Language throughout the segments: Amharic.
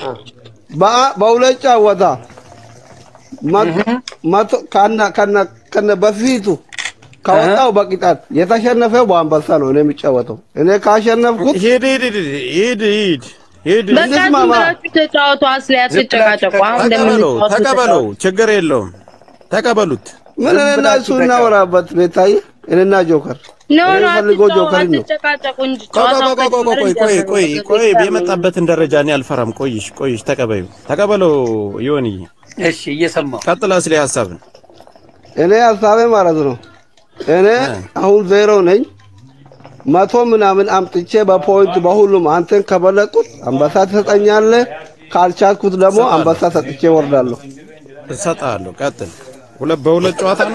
በአ- በሁለት ጨዋታ መ- መቶ ከነ ከነ ከነ በፊቱ ከወጣው በቅጣት የተሸነፈው በአንበሳ ነው እኔ የሚጫወተው። እኔ ካሸነፍኩት ሂድ ሂድ ሂድ ሂድ ሂድ ሂድ በቃ ዝም እንስማማ። ብላችሁ ተጫወቱ። አስሊ አትጨቃጨቁ። አሁን ተቀበለው እንደምንጫወት ተቀበለው፣ ችግር የለውም ተቀበሉት። ምን እኔና እሱ እናወራበት ቤታዬ፣ እኔና ጆከር ኖ ኖ የምፈልገው አትጫወቱ፣ ጆከር ነው። አትጨቃጨቁ እንጂ ቆይ ቆይ ጨዋታው ቆይ ቆይ ቆይ ከጀመረ ቆይ ቆይ ይጀምር። ቆይ በቃ ቆይ ይታመኑ። የመጣበትን ደረጃ እኔ አልፈራም። ቆይሽ ቆይሽ ተቀበዩ ተቀበለው። ይሆንዬ እሺ እየሰማሁ ቀጥል። አስሌ ሀሳብን እኔ ሀሳቤ ማለት ነው እኔ አሁን ዜሮ ነኝ። መቶ ምናምን አምጥቼ በፖይንት በሁሉም አንተን ከበለጡት አንበሳ ትሰጠኛለህ፣ ካልቻልኩት ደግሞ አንበሳ ሰጥቼ ወርዳለሁ። እሰጥሃለሁ። ቀጥል። ሁለት በሁለት ጨዋታ ነው።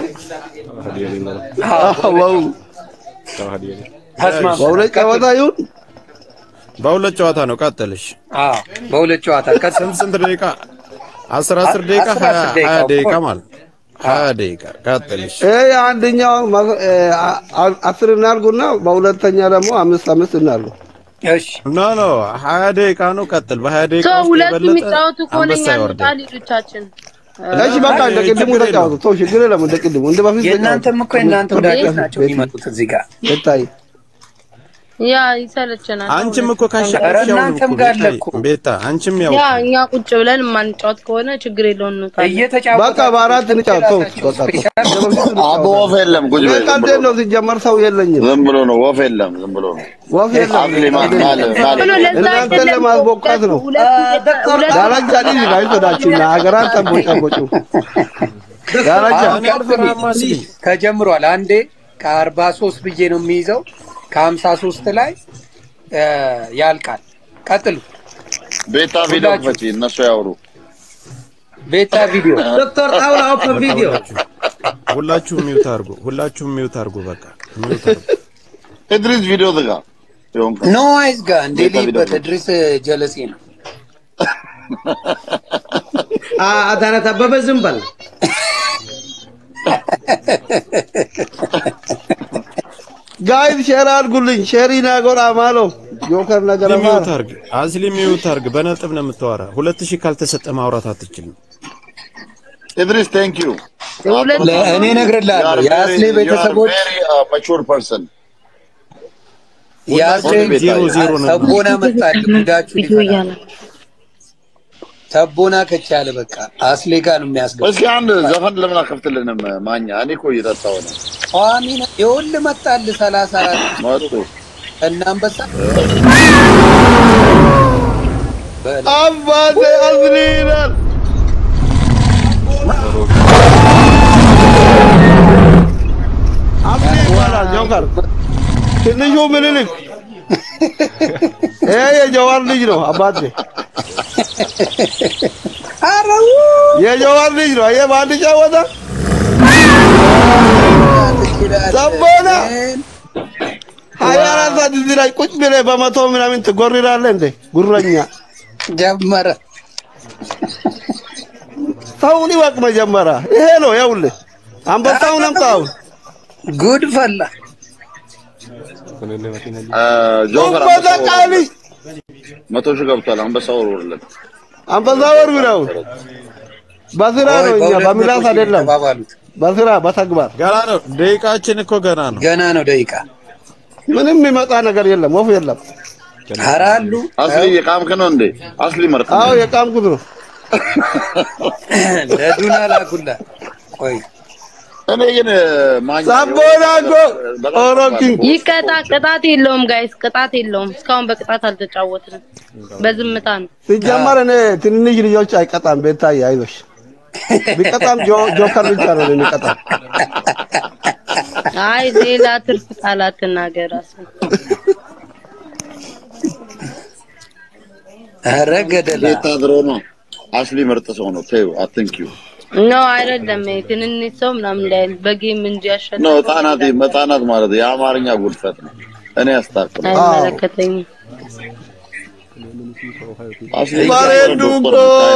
ዋው ተስማማ። በሁለት ጨዋታ ይሁን በሁለት ጨዋታ ነው። ቀጥልሽ። አዎ በሁለት ጨዋታ ቀጥ ስንት ስንት ደቂቃ? አስር አስር ደቂቃ አስር ሀያ አስር ደቂቃ ሀያ ደቂቃ እኮ። ማለት ነው። ሀያ ደቂቃ ቀጥልሽ። ይሄ አንደኛው መ- እ፣ አ- አስር እናርጉና በሁለተኛ ደግሞ አምስት አምስት እናርጉ። እሺ ኖ ኖ ሀያ ደቂቃ ነው። ቀጥል። በሀያ ደቂቃ ሰው ውስጥ ሁለቱ የበለጠ የሚጫወቱ ከሆነ አንበሳ እኛ ይወርዳል። እንውጣ ልጆቻችን። እሺ በቃ እንደ ቅድሙ ችግር ተጫወቱ። ተው ችግር የለም። እንደ ቅድሙ እንደ በፊት የእናንተም እኮ የእናንተ ወዳጆች ናቸው የሚመጡት እዚህ ጋር ቤታዬ ያ ይሰለቸናል። አንቺም እኮ ኧረ ካሸነፍሽ ያው ነው እናንተም እኮ ጋር አለ ቤታ- እኮ። ቤታ አንቺም ያው ያ እኛ ቁጭ ብለን የማንጫወት ከሆነ ችግር የለውም እንውጣለን። እየተጫወቱ በቃ በአራት እንጫወት። ተው በቃ ተው። አቦ ወፍ የለም። ቁጭ በይ። ዝም ብሎ ቀልዴን ነው ሲጀመር ሰው የለኝም። ዝም ብሎ ነው። ወፍ የለም። ዝም ብሎ ነው። ወፍ የለም። አብሊ ማን ማለ ማለ ብሎ ለዛ እናንተን አይደለም ለማስቦካት ነው። ሁለቱ ሁለቱ ዳረጃ ልጅ ጋይሶዳችሁ ሀገራን ጠቦጫቦጩ ዳረጃ እኔ አልፈራም አስሊ። ተጀምሯል። አንዴ ከአርባ ሶስት ብዬ ነው የሚይዘው ከሀምሳ ሶስት ላይ እ፣ ያልቃል። ቀጥሉ። ቤታ ቪዲዮ ክፈቺ፣ እነሱ ያወሩ። ቤታ ቪዲዮ ዶክተር ጣውላ ኦፕን ቪዲዮ ሁላችሁም ሚውት አድርጉ። ሁላችሁም ሚውት አድርጉ። በቃ ሚውት አድርጉ። እድሪስ ቪዲዮ ዝጋ። ይሁን ኖ አይዝጋ እንዴ ቤታ ቪዲዮ ሊበት ድሪስ ጀለሴ ነው። አዳነት አበበ ዝም በል ጋይዝ ሼር አድርጉልኝ። ሼሪ ናጎር አማሎ ጆከር ነገር አስሊ ሚውት አማሎ አድርግ። አስሊ ሚውት አድርግ። በነጥብ ነው የምታወራ። ሁለት ሺህ ካልተሰጠ ማውራት አትችልም። እድሪስ ቴንክ ዩ እኔ እነግርልሃለሁ የአስሌ ቤተሰቦች ማቹር ፐርሰን የአስሌ ዜሮ ዜሮ ነው። ተቦና መጣል ጉዳችሁ ቪዲዮ ሊፈላ እያለ ተቦና ከቻለ በቃ አስሌ ጋር ነው የሚያስገባ። እስኪ አንድ ዘፈን ለምን አከፍትልንም? ማኛ እኔ እኮ እየጠጣሁ ነው። ቋሚ ነው ይኸውልህ መጣል ሰላሳ አራት መጡ እና አንበሳ በል አባቴ አዝሊ ይላል። አዝሊ ይባላል ጆከር። ትንሹ ምኒልክ ይሄ የጀዋር ልጅ ነው አባቴ አረው የጀዋር ልጅ ነው። ይሄ በአንድ ጫወታ ሰቦና ሀያ አራት ሰዓት እዚህ ላይ ቁጭ ብለህ በመቶ ምናምን ትጎርራለህ እንዴ? ጉረኛ ጀመረ ሰውን ይወቅ መጀመሪያ። ይሄ ነው ይኸውልህ፣ አንበሳውን አምጣው። ጉድ ፈላ። ጆከር አንበሳ ቃሊ መቶ ሺህ ገብቷል። አንበሳ ወርውርለት። አንበሳ ወርውረው። በስራ ነው እኛ በሚላስ አይደለም፣ ተባባሉት። በስራ በተግባር ገና ነው። ደቂቃችን እኮ ገና ነው። ገና ነው ደቂቃ። ምንም የሚመጣ ነገር የለም፣ ወፍ የለም። ኧረ አሉ አስሊ የቃምክ ነው እንዴ? አስሊ መርጥ አዎ የቃምኩት ነው። ለዱና ላኩላ። ቆይ እኔ ግን ማኛ ሳቦና እኮ ኦሮኪንግ ይቀጣ። ቅጣት የለውም ጋይስ፣ ቅጣት የለውም። እስካሁን በቅጣት አልተጫወትንም፣ በዝምታ ነው። ሲጀመር እኔ ትንንሽ ልጆች አይቀጣም። ቤታዬ አይዞሽ፣ ቢቀጣም ጆ- ጆከር ብቻ ነው የሚቀጣም። አይ ሌላ ትርፍ ቃላት ትናገር አስሊ። ኧረ ገደላ ቤታ ድሮ ነው። አስሊ ምርጥ ሰው ነው። ተይው አትንኪው። ኖ አይደለም፣ ይሄ ትንንሽ ሰው ምናምን እንዳይል በጌም እንጂ ነው ያሸነፈው ህጻናት ህጻናት ማለት የአማርኛ ጉድፈት ነው። እኔ ያስታክል አይመለከተኝም። አስሊ ባሬዱ እኮ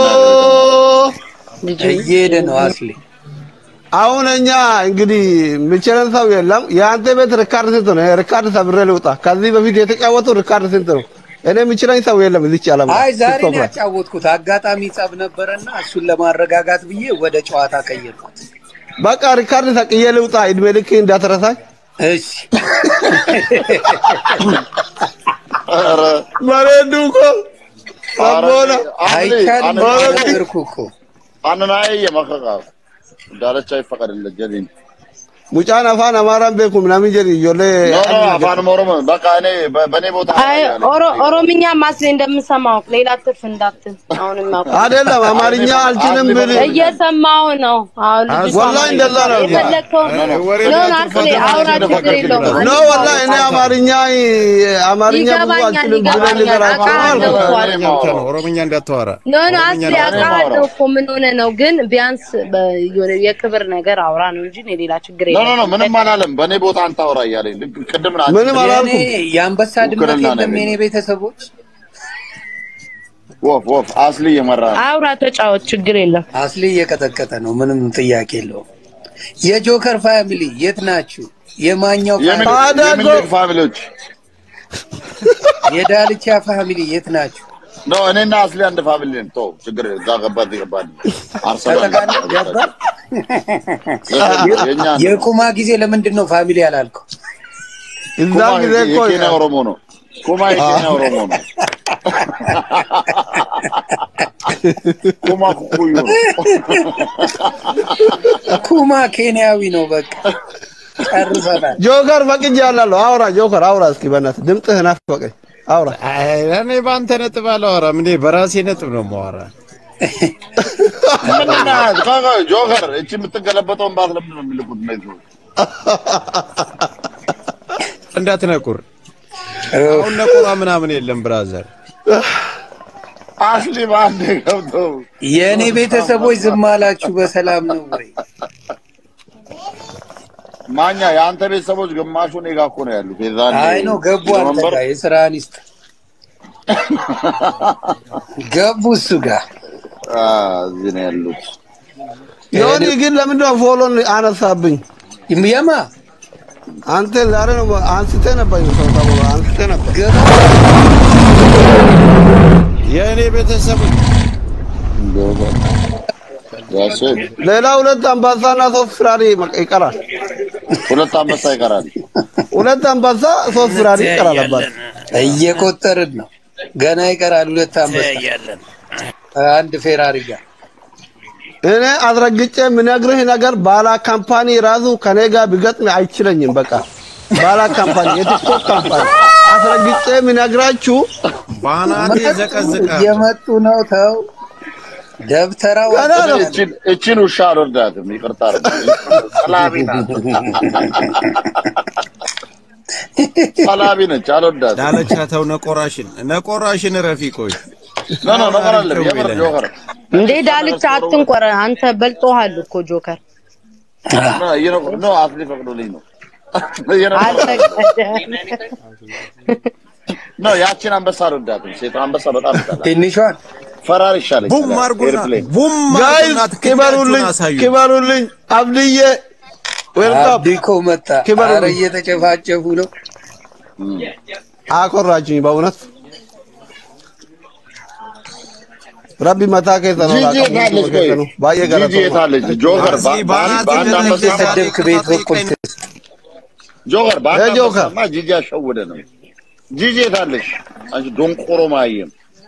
ልጅ እየሄደ ነው አስሌ። አሁን እኛ እንግዲህ የሚችለን ሰው የለም። የአንተ ቤት ሪካርድ ስንት ነው? ሪካርድ ሰብሬ ልውጣ። ከዚህ በፊት የተጫወቱ ሪካርድ ስንት ነው? እኔ የሚችለኝ ሰው የለም እዚች ዓለም ላይ አይ ዛሬ ቲክቶክ ነው ላይ ያጫወትኩት። አጋጣሚ ጸብ ነበረና እሱን ለማረጋጋት ብዬ ወደ ጨዋታ ቀየርኩት። በቃ ሪካርድ ሰቅዬ ልውጣ እድሜ ልክ እንዳትረሳኝ እሺ ኧረ መሬዱ እኮ ሰቦና አይቻልም ኧረ ነገርኩ እኮ አነናዬ የመከቃ ዳለቻ ይፈቀድለት ጀሊን ሙጫን አፋን አማራን ቤኩም ናምን ጀሪ ጆሌ ኖ ኖ አፋን ኦሮሞ በቃ እኔ በ- በእኔ ቦታ አይ ያለ ኦሮ- ኦሮምኛ ማስሌ እንደምሰማው ሌላ ትርፍ እንዳትል። አሁንም አውቅ አይደለም አማርኛ አልችልም ብል እየሰማው ነው። አሁን ልጅቷ ወላሂ እንደዛ ነው። የፈለግከው ኖ አስሌ አውራ ችግር የለውም። ኖ ወላሂ እኔ አማርኛ አማርኛ ብዙ ይገባኛል፣ አልችልም ብለህ ይገባኛል። ንገራቸው አውቃለሁ አልኩት። እኮ ኦሮምኛ ብቻ ነው ኦሮምኛ እንዳታወራ ኖ ኖ አስሌ ኦሮምኛ ነው አውቃለሁ እኮ ምን ሆነ ነው ግን ቢያንስ በ- የሆነ የክብር ነገር አውራ ነው እንጂ እኔ ሌላ ችግር ኖ ኖ ኖ የለም። ምንም አላለም። በእኔ ቦታ አንተ አውራ እያለኝ ልክ ቅድም ና ምንም የኔ አላልኩም። የአንበሳ ድመት ውክልና ነው የለም የኔ ያገኘው። ቤተሰቦች ወፍ ወፍ አስሊ እየመራ ነው። አውራ ተጫወት፣ ችግር የለም። አስሊ እየቀጠቀጠ ነው። ምንም ጥያቄ የለውም። የጆከር ፋሚሊ የት ናችሁ? የማኛው የምን ፋሚሊ፣ ታዲያ የምን እኮ- ልጅ ፋሚሊዎች የዳልቻ ፋሚሊ የት ናችሁ? ኖ እኔና አስሊ አንድ ፋሚሊ ነን። ተው ችግር የለም። እዛ ገባት ገባት አርሰናል ተጠቃለ ገባ የኛ ነው። የቁማ ጊዜ ለምንድን ነው ፋሚሊ ያላልከው? እዛ ኩማ ጊዜ እኮ የኬንያ ኦሮሞ ነው። ኩማ የኬንያ ኦሮሞ ነው። ኩማ ኩኩዩ ነው። ኩማ ኬንያዊ ነው። በቃ ጨርሰናል። ጆከር ፈቅጄ ያላለሁ አውራ ጆከር አውራ እስኪ በእናትህ ድምፅህ ናፈቀኝ አውራ አይ፣ እኔ በአንተ ነጥብ አላወራም እኔ በራሴ ነጥብ ነው የማወራ ምንና ቆይ፣ ጆከር እቺ የምትገለበጠውን ባት ለምንድን ነው የሚልኩት እነዚህ ሰዎች? እንዳትነቁር አሁን ነቁራ ምናምን የለም ብራዘር አስሊ በአንድ ገብተው የእኔ ቤተሰቦች ዝም አላችሁ በሰላም ነው ወይ? ማኛ የአንተ ቤተሰቦች ግማሹ እኔ ጋ እኮ ነው ያሉት። የዛኔ አይ ነው ገቡ። አንተ መንበር ጋር የስራህን ይስጥ። ገቡ እሱ ጋር አ፣ እዚህ ነው ያሉት። ዮኒ ግን ለምንድን ነው ፎሎን አነሳብኝ? የማ አንተ ዛሬ ነው አንስቴ ነበር ሰው ተብሎ አንስቴ ነበር። ገባ የእኔ ቤተሰቦች ያስ ሌላ ሁለት አንበሳና ሶስት ፍራሪ ይቀራል። ሁለት አንበሳ ይቀራል። ሁለት አንበሳ ሶስት ፍራሪ ይቀራል። አባት እየቆጠርን ነው። ገና ይቀራል ሁለት አንበሳ አንድ ፌራሪ ጋር እኔ አስረግጬ የምነግርህ ነገር ባላ ካምፓኒ ራሱ ከኔ ጋር ቢገጥም አይችለኝም። በቃ ባላ ካምፓኒ የቲክቶክ ካምፓኒ አስረግጬ የምነግራችሁ ባናቴ ዘቀዝቃ እየመጡ ነው። ተው ደብተራው ገና ነው። እቺን- እቺን ውሻ አልወዳትም። ይቅርታ አድርጉ። ሰላቢ ናት። ሰላቢ ነች። አልወዳትም። ዳለቻ ተው ነቆራሽን ነቆራሽን ረፊ ቆይ ኖ ኖ ነገር አለም የምር ጆከር እንዴ ዳልቻ አትንቆረ፣ አንተ በልጦሃል እኮ ጆከር። ኖ እየነቁ- ኖ አስሊ ፈቅዶልኝ ነው እየነቁ- አልፈቀደም። ኖ ያቺን አንበሳ አልወዳትም። ሴት አንበሳ በጣም ይጠላል። ትንሿን ፈራር ይሻለኝ። ቡም አርጉና ኤርፕሌን ቡም ጋይዝ አርጉና ክበሩልኝ፣ ትክክላችሁን አሳዩ ክበሩልኝ። አብድዬ ዌልካም። አብዲኮ መጣ። ክበሩልኝ። ኧረ እየተጨፋጨፉ ነው። አኮራችኝ በእውነት ረቢ መታ ከሰነው ጂጂ የታለች? ቆይ ባየ ጂጂ ገለቶ የታለች? ጆከር አዚ በ- ባናት በአንድ ገለች አንበሳ የተሰደብክ ቤት በኩል ትስ ጆከር በአንድ እ ጆከር። አንበሳማ ጂጂ ያሸወደ ነው። ጂጂ የታለች? አንቺ ዶንቆሮ ማየም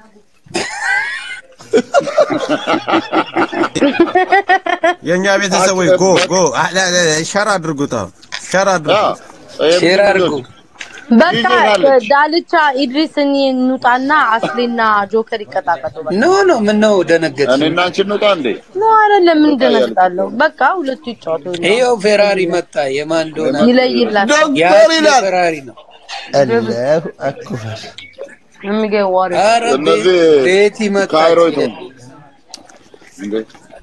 የእኛ ቤተሰቦች ጎ ጎ አ- አ- አ- ሸር አድርጉት አሁን ሸር አድርጉት ሼር አድርጉ። በቃ ይዘጋለች። ዳልቻ ኢድሪስ እንውጣና አስሊና ጆከር ይቀጣቀጡ። በቃ ኖ ኖ ምን ነው ደነገጥ? እኔና አንቺ እንውጣ እንዴ? ነው አይደለም፣ ምን ደነግጣለሁ? በቃ ሁለቱ ይጫወቱ፣ ይኸው ፌራሪ መጣ። የማን እንደሆነ ይለይላቸው። ዶክተር ያቺ ይላል ፌራሪ ነው። አላሁ አክበር የሚገኝ ወሬ ኧረ እነዚህ ቤቲ መጣ። ካይሮይቱ እንዴ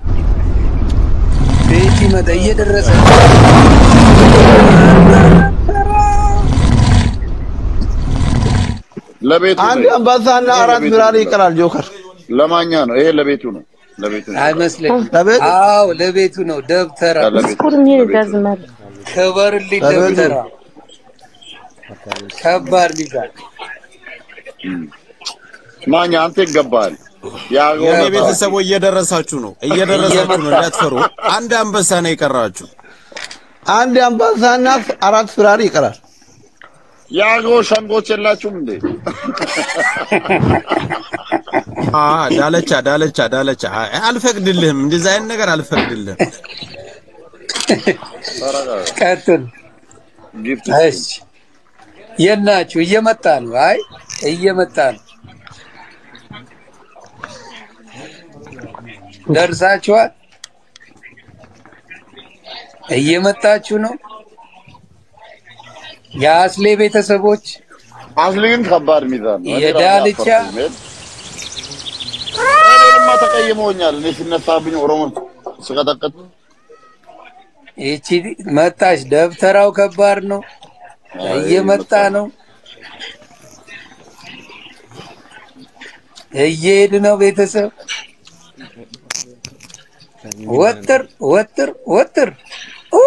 ቤቲ መጣ። እየደረሰ ለቤቱ አንድ ነው። አንበሳና አራት ፍራሪ ይቀራል። ጆከር ለማኛ ነው ይሄ ለቤቱ ነው። ለቤቱ ነው። አይመስለኝም። ለቤት አዎ ለቤቱ ነው። ደብተራ ለቤቱ ኩርሚ ደዝመር ከበርልኝ ለቤቱ ደብተራ ከባድ ሊዛል ማኛ አንተ ይገባል። የአገው የኔ ነጣ ቤተሰቦ እየደረሳችሁ ነው፣ እየደረሳችሁ ነው። እንዳትፈሩ። አንድ አንበሳ ነው የቀራችሁ። አንድ አንበሳና አራት ፍራሪ ይቀራል። የአገው ሸንጎች የላችሁም እንዴ? አ ዳለቻ ዳለቻ ዳለቻ አይ፣ አልፈቅድልህም። እንደዚህ አይነት ነገር አልፈቅድልህም። ቀጥል። ጊፍት እሺ የት ናችሁ? እየመጣ ነው። አይ እየመጣ ነው። ደርሳችኋል? እየመጣችሁ ነው። የአስሌ ቤተሰቦች አስሊ ግን ከባድ ሚዛን ነው። እኔ ራሴ የዳልቻ አፈርኩኝ። እኔንማ ተቀይመውኛል። እኔ ሲነሳብኝ ኦሮሞ ስቀጠቅጥ ይቺ መጣች። ደብተራው ከባድ ነው። እየመጣ ነው። እየሄድ ነው። ቤተሰብ ወጥር ወጥር ወጥር ኡ!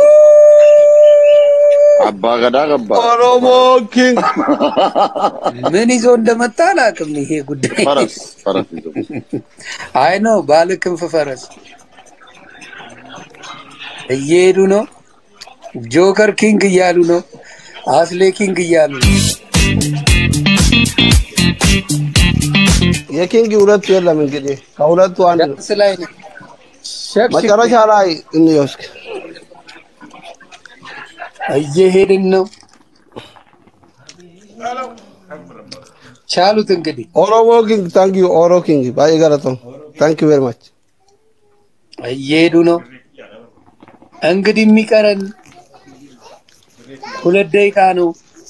አባ ገዳ ገባ ኦሮሞ ኪንግ ምን ይዞ እንደመጣ አላውቅም። ይሄ ጉዳይ ፈረስ ፈረስ ይዞ አይ ነው ባለ ክንፍ ፈረስ እየሄዱ ነው። ጆከር ኪንግ እያሉ ነው። አስሌ ኪንግ እያሉ ነው። የኪንግ ሁለቱ የለም እንግዲህ ከሁለቱ አንድ ነው። ዳንስ ላይ ነው። ሸክሽክ መጨረሻ ላይ እንየውስክ እየሄድን ነው። ቻሉት እንግዲህ ኦሮሞ ኪንግ ታንክ ዩ ኦሮ ኪንግ ባይ ገለቶም ታንክ ዩ ቬሪ ማች እየሄዱ ነው። እንግዲህ የሚቀረን ሁለት ደቂቃ ነው።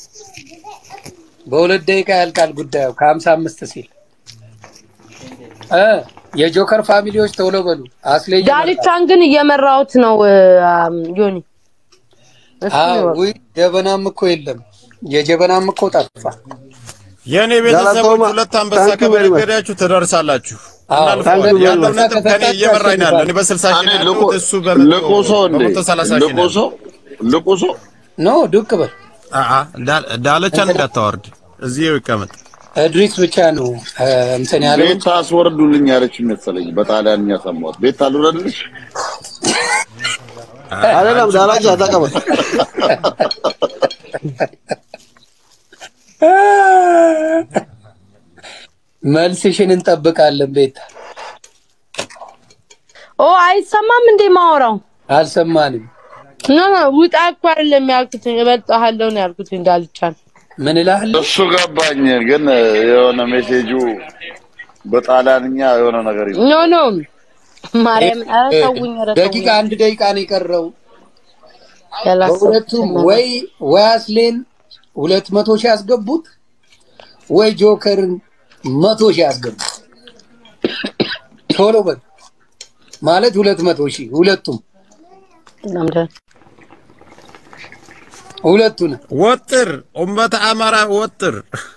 በሁለት ደቂቃ ያልቃል ጉዳዩ ከሀምሳ አምስት ሲል እ የጆከር ፋሚሊዎች ቶሎ በሉ። አስሌ እየመራ ዳልቻን ግን እየመራሁት ነው አም፣ ዮኒ እሱ አዎ፣ ነው። ውይ ጀበናም እኮ የለም። የጀበናም እኮ ጠፋ። የኔ ቤተሰቦች ጋላቶማ፣ ሁለት አንበሳ ታንክ ዩ ቬሪ ማች። ከበረገዳችሁ ትደርሳላችሁ። አዎ፣ እናልፈዋለን። ታንክ ዩ ቬሪ ያለው ማች። ነጥብ ከኔ እየመራኝ ነው ያለው። እኔ በስልሳ ሺህ እኔ ነው ልቁ ያለሁት፣ እሱ በመቶ ልቁ ሰው እንዴ በመቶ ሰላሳ ሺህ ነው ልቁ ሰው ልቁ ሰው ኖ ዱቅ በል አአ ዳ- ዳለቻን እንዳታወርድ እዚህ ይቀመጥ። እድሪስ ብቻ ነው እ፣ እንትን ያለው ቤት አስወርዱልኝ ያለች መሰለኝ። በጣሊያንኛ ሰማሁት። ቤት አልወረድልሽ አይደለም ዳላቻ ተቀበል መልስሽን እንጠብቃለን። ቤት ኦ አይሰማም እንዴ ማወራው? አልሰማንም። ኖ ኖ ውጣ እኮ አይደለም ያልኩት፣ እበልጥሃለሁ ነው ያልኩት ዳልቻን። ምን እልሃለሁ? እሱ ገባኝ፣ ግን የሆነ ሜሴጁ በጣሊያንኛ የሆነ ነገር ይዞ ኖ ኖ ማርያም ኧረ ተውኝ፣ ኧረ ተውኝ። ደቂቃ አንድ ደቂቃ ነው የቀረው። ያላሰብኩት በሁለቱም ነገር። ወይ ወይ አስሌን ሁለት መቶ ሺህ ያስገቡት ወይ ጆከርን መቶ ሺህ ያስገቡት። ቶሎ በል ማለት ሁለት መቶ ሺህ ሁለቱም በጣም ደህና። ሁለቱን ወጥር ኡመተ አማራ ወጥር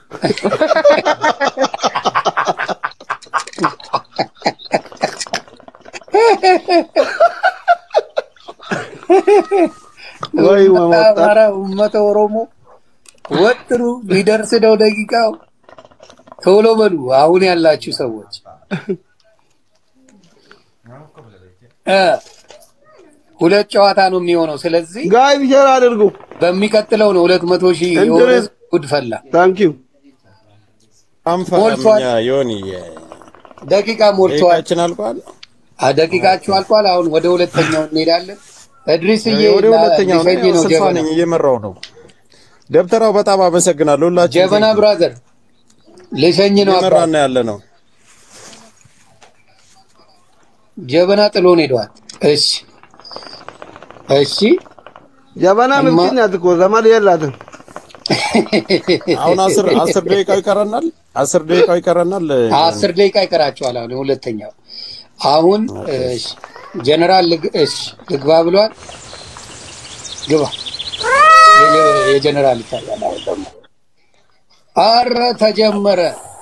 ወይ መሞጣ አማራ ኡመተ ኦሮሞ ወጥሩ ሊደርስ ነው ደቂቃው። ቶሎ በሉ አሁን ያላችሁ ሰዎች እ ሁለት ጨዋታ ነው የሚሆነው። ስለዚህ ጋይ ሼር አድርጉ በሚቀጥለው ነው ሁለት መቶ ሺህ የሆነ እንድረስ- ጉድ ፈላ። ታንክ ዩ አንፈራምኛ ዮኒ ደቂቃ ሞልቷል። ደቂቃችን አልቋል። አ ደቂቃችሁ አልቋል። አሁን ወደ ሁለተኛው እንሄዳለን። እድሪስዬ ወደ ሁለተኛው ሊሸኝ ነው ነው ስልሳ ጀበና ነኝ እየመራው ነው። ደብተራው በጣም አመሰግናለሁ። ሁላችን ጀበና ብራዘር ልሸኝ ነው። አባ እየመራን ነው ያለ ነው። ጀበና ጥሎን ሄደዋል። እሺ እሺ ጀበና እማ- ምስኪን ናት እኮ ዘመድ የላትም። አሁን አስር አስር ደቂቃው ይቀረናል። አስር ደቂቃው ይቀረናል። አስር ደቂቃ ይቀራቸዋል። አሁን ሁለተኛው አሁን እሺ ጀነራል ልግ- እሺ ልግባ ብሏል። ግባ የጀ- የጀነራል ይታያል። አሁን ደግሞ አረ ተጀመረ።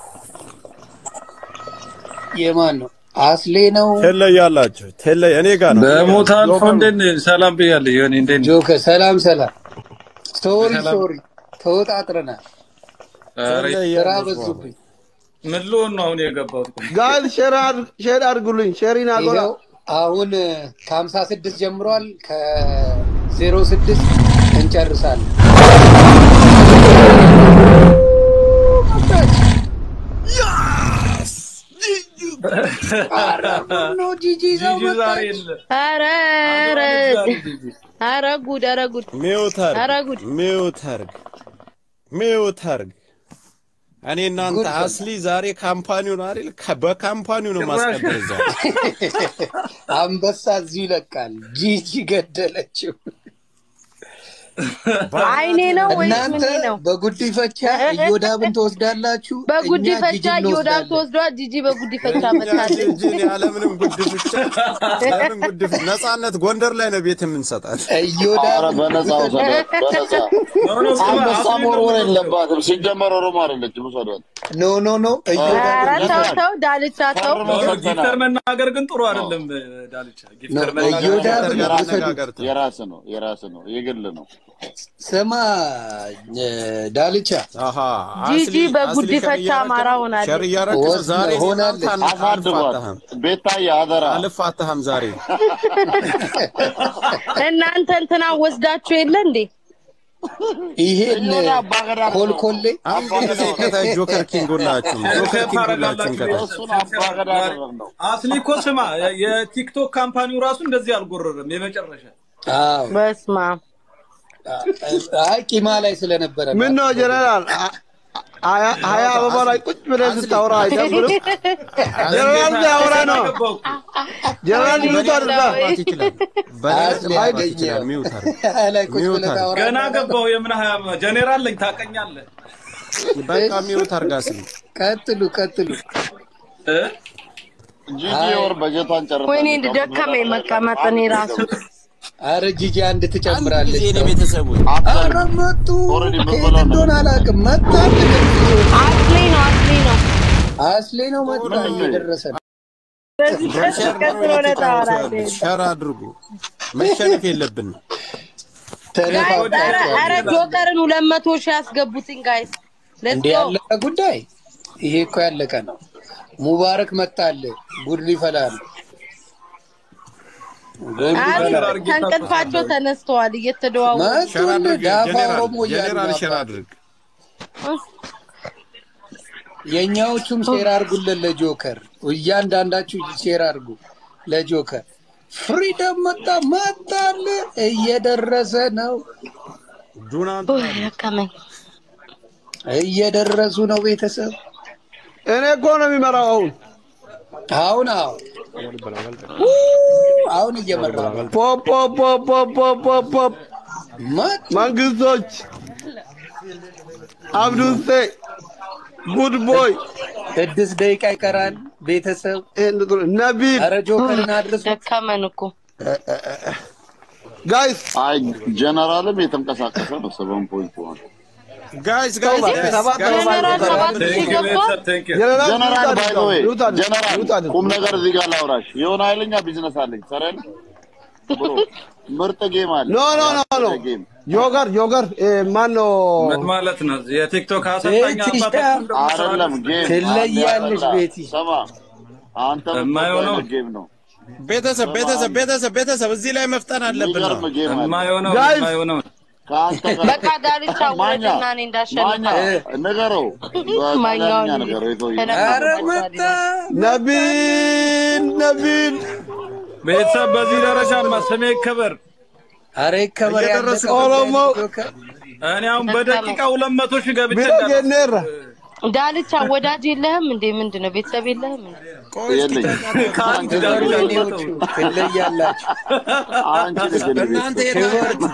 የማን ነው? አስሌ ነው ትለያላችሁ። ትለይ እኔ ጋር ነው። በሞት አልፎ እንዴት ነህ? ሰላም ብያለሁ። ዮኒ እንዴት ነህ? ጆከ ሰላም ሰላም። ሶሪ ሶሪ ተወጣጥረናል። ኧረ ስራ በዙብኝ። ምን ልሆን ነው አሁን የገባሁት? ጋይስ ሼር አድ- ሼር አድርጉልኝ። ሼሪን አጎላ ይኸው አሁን ከሀምሳ ስድስት ጀምሯል። ከዜሮ ስድስት እንጨርሳለን። ኧረ ቡኖ ጂጂ ይዘው ጂጂ ዛሬ መጣች። የለ ኧረ ኧረ ዛሬ ጂጂ ኧረ ጉድ ኧረ ጉድ ሚውት ኧረ አርግ ጉድ ሚውት አርግ ሚውት አርግ። እኔ እናንተ ጉድ ፈላ። አስሊ ዛሬ ካምፓኒውን አይደል ከ- በካምፓኒው ነው ማስቀበል ዛሬ አንበሳ እዚሁ ይለቃል። ጂጂ ገደለችው። አይኔ ነው ወይስ እናንተ ምኔ ነው? በጉዲፈቻ እዮዳብን ትወስዳላችሁ፣ እኛ በጉዲፈቻ ጂጂን እዮዳብ እንወስዳለን። ተወስዷል። ጂጂ በጉዲፈቻ እኛ መታለች። ጂጂን ያለምንም ጉድፍቻ ያለምንም ጉድፍ ነጻነት ጎንደር ላይ ነው ቤት የምንሰጣት። እዮዳብ ኧረ በነፃ ውሰዷት፣ በነፃ ኖ ኖ ስማ አንበሳ አስሊ መወርወር ነው የለባትም። ሲጀመር ኦሮሞ አይደለችም፣ ውሰዷት። ኖ ኖ ኖ እዮዳብ ኧረ ተው ተው ዳልቻ ተው። ፈርመው ኖ ኖ ሰጥተናል። ጊፍተር መናገር ግን ጥሩ አይደለም ዳልቻ። ጊፍተር ነው፣ መናገር እዮዳብ ጥሩ ነው። አይደለም። አነጋገር ተው። የራስ ነው፣ የራስ ነው፣ የግል ነው። ስማ እ፣ ዳልቻ አሃ ጂጂ አስሊ በጉዲፈቻ አስሊ ሸር አማራ እያረክ ነው? ሆናለች። ሸር እያረክ ነው? ወስ- ዛሬ እኔ ሆናለች። እናንተ አን- አሳድጓት። አልፋታህም ቤታዬ አደራ። አልፋታህም ዛሬ እናንተ እንትና ወስዳችሁ የለ እንዴ? ይሄን እዮዳ አባገዳ ነው። ኮልኮሌ አንድ ጊዜ ከታች ጆከር ኪንግ ሁላችሁም ጆከር ኪንግ ሁላችሁም ከታች እሱን አባገዳ ነው። አስሊ እኮ ስማ የ- የቲክቶክ ካምፓኒው ራሱ እንደዚህ አልጎረረም። የመጨረሻ አዎ በስመ አብ አይ ቂማ ላይ ስለነበረ ነው። ምን ነው ጀነራል አ- ሀያ ሀያ አበባ ላይ ቁጭ ብለህ ስታወራ አይደብርም? ጀነራል ሲያወራ ነው። ገባው ጀነራል ሚዩት አድርጋ ማት ይችላል በላይ አስሊ ማት ያገኘው። ይችላል ሚውት አድርግ ላይ ቁጭ ሚውት ብለህ አድርግ። ታወራለህ። ገና ገባው። የምን ሀያ ጀኔራል ነኝ ታቀኛለህ በቃ ሚውት አድርጋ ስል ቀጥሉ ቀጥሉ። እ? ጂጂ ወር በጀቷን ጨርሳ ወይኔ ደከመኝ መቀመጥ እኔ ራሱ አረ ጂጂ አንድ አንድ ትጨምራለች። ጊዜ እኔ ቤተሰቦች አረ መጡ። ኦልሬዲ ምን ከየት ብለው ነው? እንደሆነ አላውቅም። መጣች። አስሌ ነው አስሌ ነው። አስሌ ነው መጣ እየደረሰ ነው። በዚህ ቀስ ሸር ቀስ ነው ብለህ የተጫወቱ ታወራለህ። ያሉት ሸር አድርጉ መሸነፍ የለብንም ጋይስ ኧረ ተነፋፍቃቸዋል። ኧረ ጆከርን ሁለት መቶ ሺህ ያስገቡትኝ ጋይስ ሌትስ እንዲህ ጎ ያለቀ ጉዳይ ይሄ እኮ ያለቀ ነው። ሙባረክ መጣል ጉድ ሊፈላ ነው። ጉድ አሪ ሊፈላ ነው። ከእንቅልፋቸው ተነስተዋል እየተደዋወሉ ሸር መጡን አድርግ ዳፋ ጀኔራል ኦሮሞ እያሉ ጀኔራል ነው ሸር አባ። አድርግ የእኛዎቹም ሼር አድርጉልን ለጆከር፣ እያንዳንዳችሁ ሼር አድርጉ ለጆከር። ፍሪደም መጣ መጣል እየደረሰ ነው ዱናን ኡይ፣ ደከመኝ። እየደረሱ ነው ቤተሰብ እኔ እኮ ነው የሚመራው አሁን አሁን አሁን አሁን እየመራ ነው። ፖፕ ፖፕ ፖፕ ፖፕ ፖፕ ፖፕ መጡ መንግስቶች አብዱሴ ጉድ ቦይ ስድስት ደቂቃ ይቀራል ቤተሰብ። ይሄን ጥሩ ነቢል ኧረ ጆከርን አድርሱ። ደከመን እኮ ጋይስ አይ ጀነራልም የተንቀሳቀሰ ነው። ሰቨን ፖይንት ዋን ጋይስ ጋይስ ጋይስ ሰባት ጋይስ ጀነራል ሰባት ሰባት ሺህ ቴንክ ዩ ገባ። ቤተሰብ ቴንክ ዩ ጀነራል ጀነራል ባይ ዘ ዌይ ሚዩት አድርግ፣ ጀነራል ሚዩት አድርግ። ቁም ነገር እዚህ ጋር ላውራሽ። የሆነ ኃይለኛ ቢዝነስ አለኝ ሰረን ብሮ ምርጥ ጌም አለ። ኖ ኖ ኖ ኖ ጌም ዮገር ዮገር ማን ነው ምን ማለት ነው? የቲክቶክ አሰልጣኝ ቤቲ አባታችን ደግሞ አይደለም ጌም ትለያለሽ አንድ ቤቲ። ሰማ አንተ የማየው ነው። የምትወደው ጌም ነው። ቤተሰብ ቤተሰብ ቤተሰብ ቤተሰብ እዚህ ላይ መፍጠን አለብን ነው የሚገርም ጌም አለ። የማየሆነው Guys! የማየሆነው ከአንተ ጋር በቃ ዳርቻ ማኛ ውረድና እኔ እንዳሸንፍ ማኛ ንገረው፣ ማኛውን በጣሊያንኛ ንገረው የሰውዬው። ኧረ መጣ ነቢል ነቢል ቤተሰብ በዚህ ደረጃማ ስሜ ይከበር። ኧረ ይከበር እየደረሱ ያለቀ ኦሮሞ ጆከር። እኔ አሁን በደቂቃ ሁለት መቶ ሺህ ገብቼ ቢሮ እንዳለ- ጌኔራ ዳልቻ ወዳጅ የለህም እንዴ? ምንድን ነው ቤተሰብ የለህም እንዴ? ቆይ እስኪ የለኝም። ተጫወቱ። ከአንድ ጋር ክበሩ ብቻ የኔዎቹ ትለያላችሁ። አንቺ ልጅ ነሽ። እናንተ የታላችሁ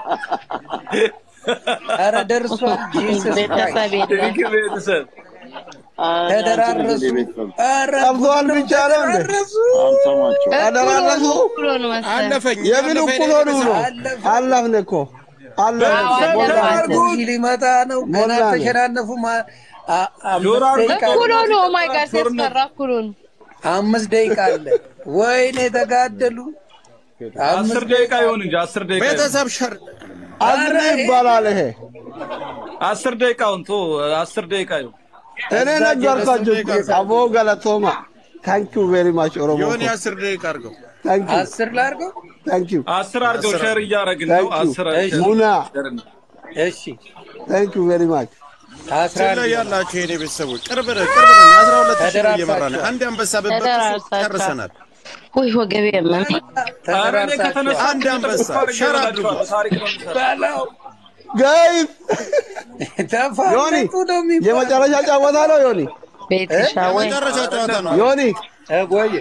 ኧረ ደርሷል። ጂሰስ ቤተሰብ ክራይስት። የለም። ቴንክ ዩ ቤተሰብ አንቺ ልጅ ተደራረሱ። ነሽ ቤተሰብ። ኧረ ጠብተዋል ብቻ ነው እንዴ? ተደራረሱ። አልሰማችሁም። ተደራረሱ እኩል ሆኑ መሰለኝ። አለፈኝ የምን አለፈኝ እኩል ሆኑ ነው? አለፈ። አለፍን እኮ አለፍን አዎ፣ ሞላ አለፈ። እኮ። ጂጂ ሊመጣ ነው። ገና ሞላ ነው። ተሸናነፉ። ማ- አ- አምስት ጆሮ አድርጎ ደቂቃ እኩል ሆኑ። ኦ ማይ ጋድ ሲያስፈራ እኩል ሆኑ። አምስት ደቂቃ አለ። ወይኔ ተጋደሉ። አስር ደቂቃ ይሁን እንጂ አስር ደቂቃ ይሁን። ቤተሰብ ሸር አዝሪ ይባላል ይሄ አስር ደቂቃውን ቶ አስር ደቂቃ ይሁን። እኔ ነገርኳቸው እኮ አቦ ገለቶማ ታንክ ዩ ቬሪ ማች ኦሮሞ የሆነ አስር ደቂቃ አድርገው ታንክ ዩ አስር ላድርገው። ታንክ ዩ አስር አድርገው ሸር እያደረግን ነው። ታንክ ዩ አስር ሙና እሺ ታንክ ዩ ቬሪ ማች አስራ ስለ አንድ ያላችሁ የኔ ቤተሰቦች ቅርብ ነን ቅርብ ነን። አስራ ሁለት ሺህ ነው እየመራ ነው። አንድ አንበሳ ብበጥሱ ተደራርሳችኋል። ጨርሰናል። ውይ ወገቤ ያመመኝ። ኧረ እኔ ተደራርሳችኋል። ከተነሳ አንድ አንበሳ ሸር አድርጉ። ታሪክ ነው የምሰራው። በለው ጋይስ ዮኒ ተፋለጡ ነው የሚባለው። የመጨረሻ ጨዋታ ነው ዮኒ ቤትሻ ወይ መጨረሻ ጨዋታ ነው። ዮኒ እ ቆይ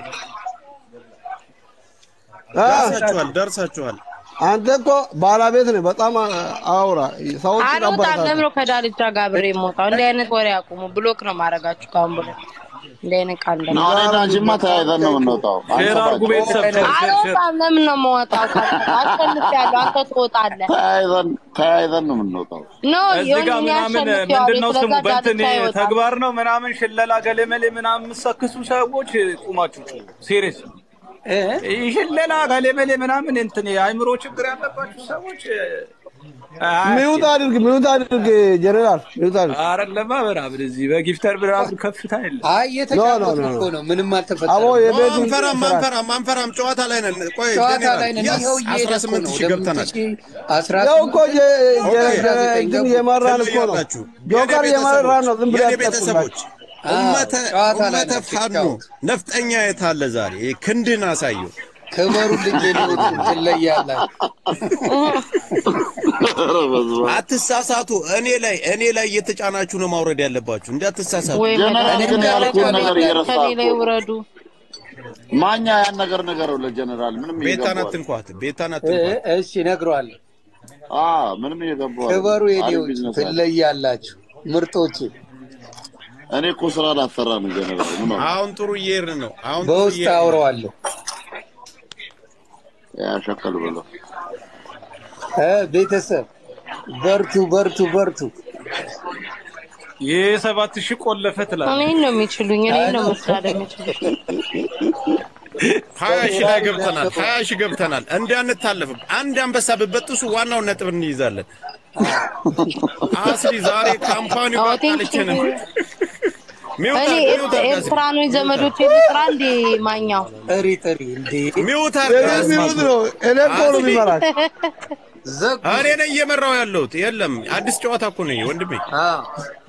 አ፣ ደርሳችኋል ደርሳችኋል። አንተ እኮ ባለቤት ነህ። በጣም አውራ ሰዎች አልወጣም። ለምን ነው ከዳልቻ ጋር አብሬ የምወጣው? እንዲህ አይነት ወሬ አቁሙ። ብሎክ ነው ማድረጋችሁ ካሁን ብሎ እንዲህ አይነት ቃል ነው ደግሞ እኔና አንቺማ ተያይዘን ነው የምንወጣው። ሼር አድርጉ ቤተሰብ ሼር ሼር ሼር አልወጣም። ለምን ነው የምወጣው? አሸንፊያለሁ። አንተ ትወጣለህ። ተያይዘን ተያይዘን ነው የምንወጣው። ኖ እዚህ ዮኒ ጋር እኔ ምናምን አሸንፊያለሁ። ምንድን ነው ስሙ ስለዛ በእንትን ዳልቻ አይወጣም። ተግባር ነው ምናምን ሽለላ ገሌመሌ ምናምን የምትሰክሱ ሰዎች ቁማችሁ ሲሪየስ እ? ሽለላ ገሌመሌ ምናምን እንትን የአእምሮ ችግር ያለባችሁ ሰዎች ሚውት አድርግ፣ ሚውት አድርግ፣ ጀነራል ሚውት አድርግ። አረለማ ምናምን እዚህ በጊፍተር ምናምን ከፍታ የለም። አይ እየተጫወትን ኖ፣ ኖ፣ እኮ ነው። ምንም አቦ አልተፈጠረም። የቤቱ አንፈራም አንፈራም አንፈራም። ጨዋታ ላይ ነን። ቆይ ጨዋታ ጄኔራል፣ ላይ ነን። ያስ ይኸው እየሄደ አስራ እኮ ስምንት ነው። ሺህ ገብተናል። አስራ ያው እኮ የ- ኦኬ። የ- እንትን የመራን እኮ ነው። ትለያላችሁ። ጆከር የኔ የመራን ነው። ዝም ብለህ የኔ ቤተሰቦች አትጠቁላችሁ። ኡመተ ጨዋታ ላይ ኡመተ ናቸው፣ ፋኖ ይጫወቱ። ነፍጠኛ የታለ ዛሬ ክንድን አሳየው። ክበሩልኝ ሌሎች ትለያላችሁ። ኧረ በስመ አብ። አትሳሳቱ። እኔ ላይ እኔ ላይ እየተጫናችሁ ነው ማውረድ ያለባችሁ። እንዲ አትሳሳቱ። ወይ ጀነራል መድኃኒዓለም ግን ያልኩህን ከሌ- ነገር እየረሳህ ከሌ ላይ እኮ ነው። ውረዱ። ማኛ ያን ነገር ንገረው ለጀነራል ምንም ቤታን እየገባው አትንኳት። ቤታን እ- አትንኳት። እሺ እነግረዋለሁ። አ ምንም እየገባው ክበሩ አሪፍ የኔዎች ቢዝነስ አለ። ትለያላችሁ ምርጦች። እኔ እኮ ስራ ላሰራ ነው ጀነራል ምን ነው አሁን ጥሩ እየሄድን ነው። አሁን ጥሩ በውስጥ እየሄድን ነው። አውረዋለሁ። ያሸከል ብለው እ ቤተሰብ በርቱ፣ በርቱ፣ በርቱ። ይህ ሰባት ሺህ ቆለፈ ትላለህ። እኔን ነው የሚችሉኝ። እኔን ነው መስራት የሚችሉኝ። ሀያ ሺህ ላይ ገብተናል። ሀያ ሺህ ገብተናል። እንዳንታለፍም አንድ አንበሳ ብበጥሱ ዋናውን ነጥብ እንይዛለን። አስሊ ዛሬ ካምፓኒው አዎ፣ ባቃለች ቴንኪው። ነው። ሚውት እኔ አድርግ፣ ሚውት አድርግ፣ አስሊ። ኤርትራኖች ዘመዶች ልጥራ እንዴ ማኛው ጥሪ ጥሪ እንዴ ሚውት አድርግ፣ የኔ አስሊ። ሚውት ነው። እኔ እኮ ነው የሚመራኝ። ዘጉ። እኔ ነኝ እየመራው ያለሁት። የለም አዲስ ጨዋታ እኮ ነኝ ወንድሜ። አዎ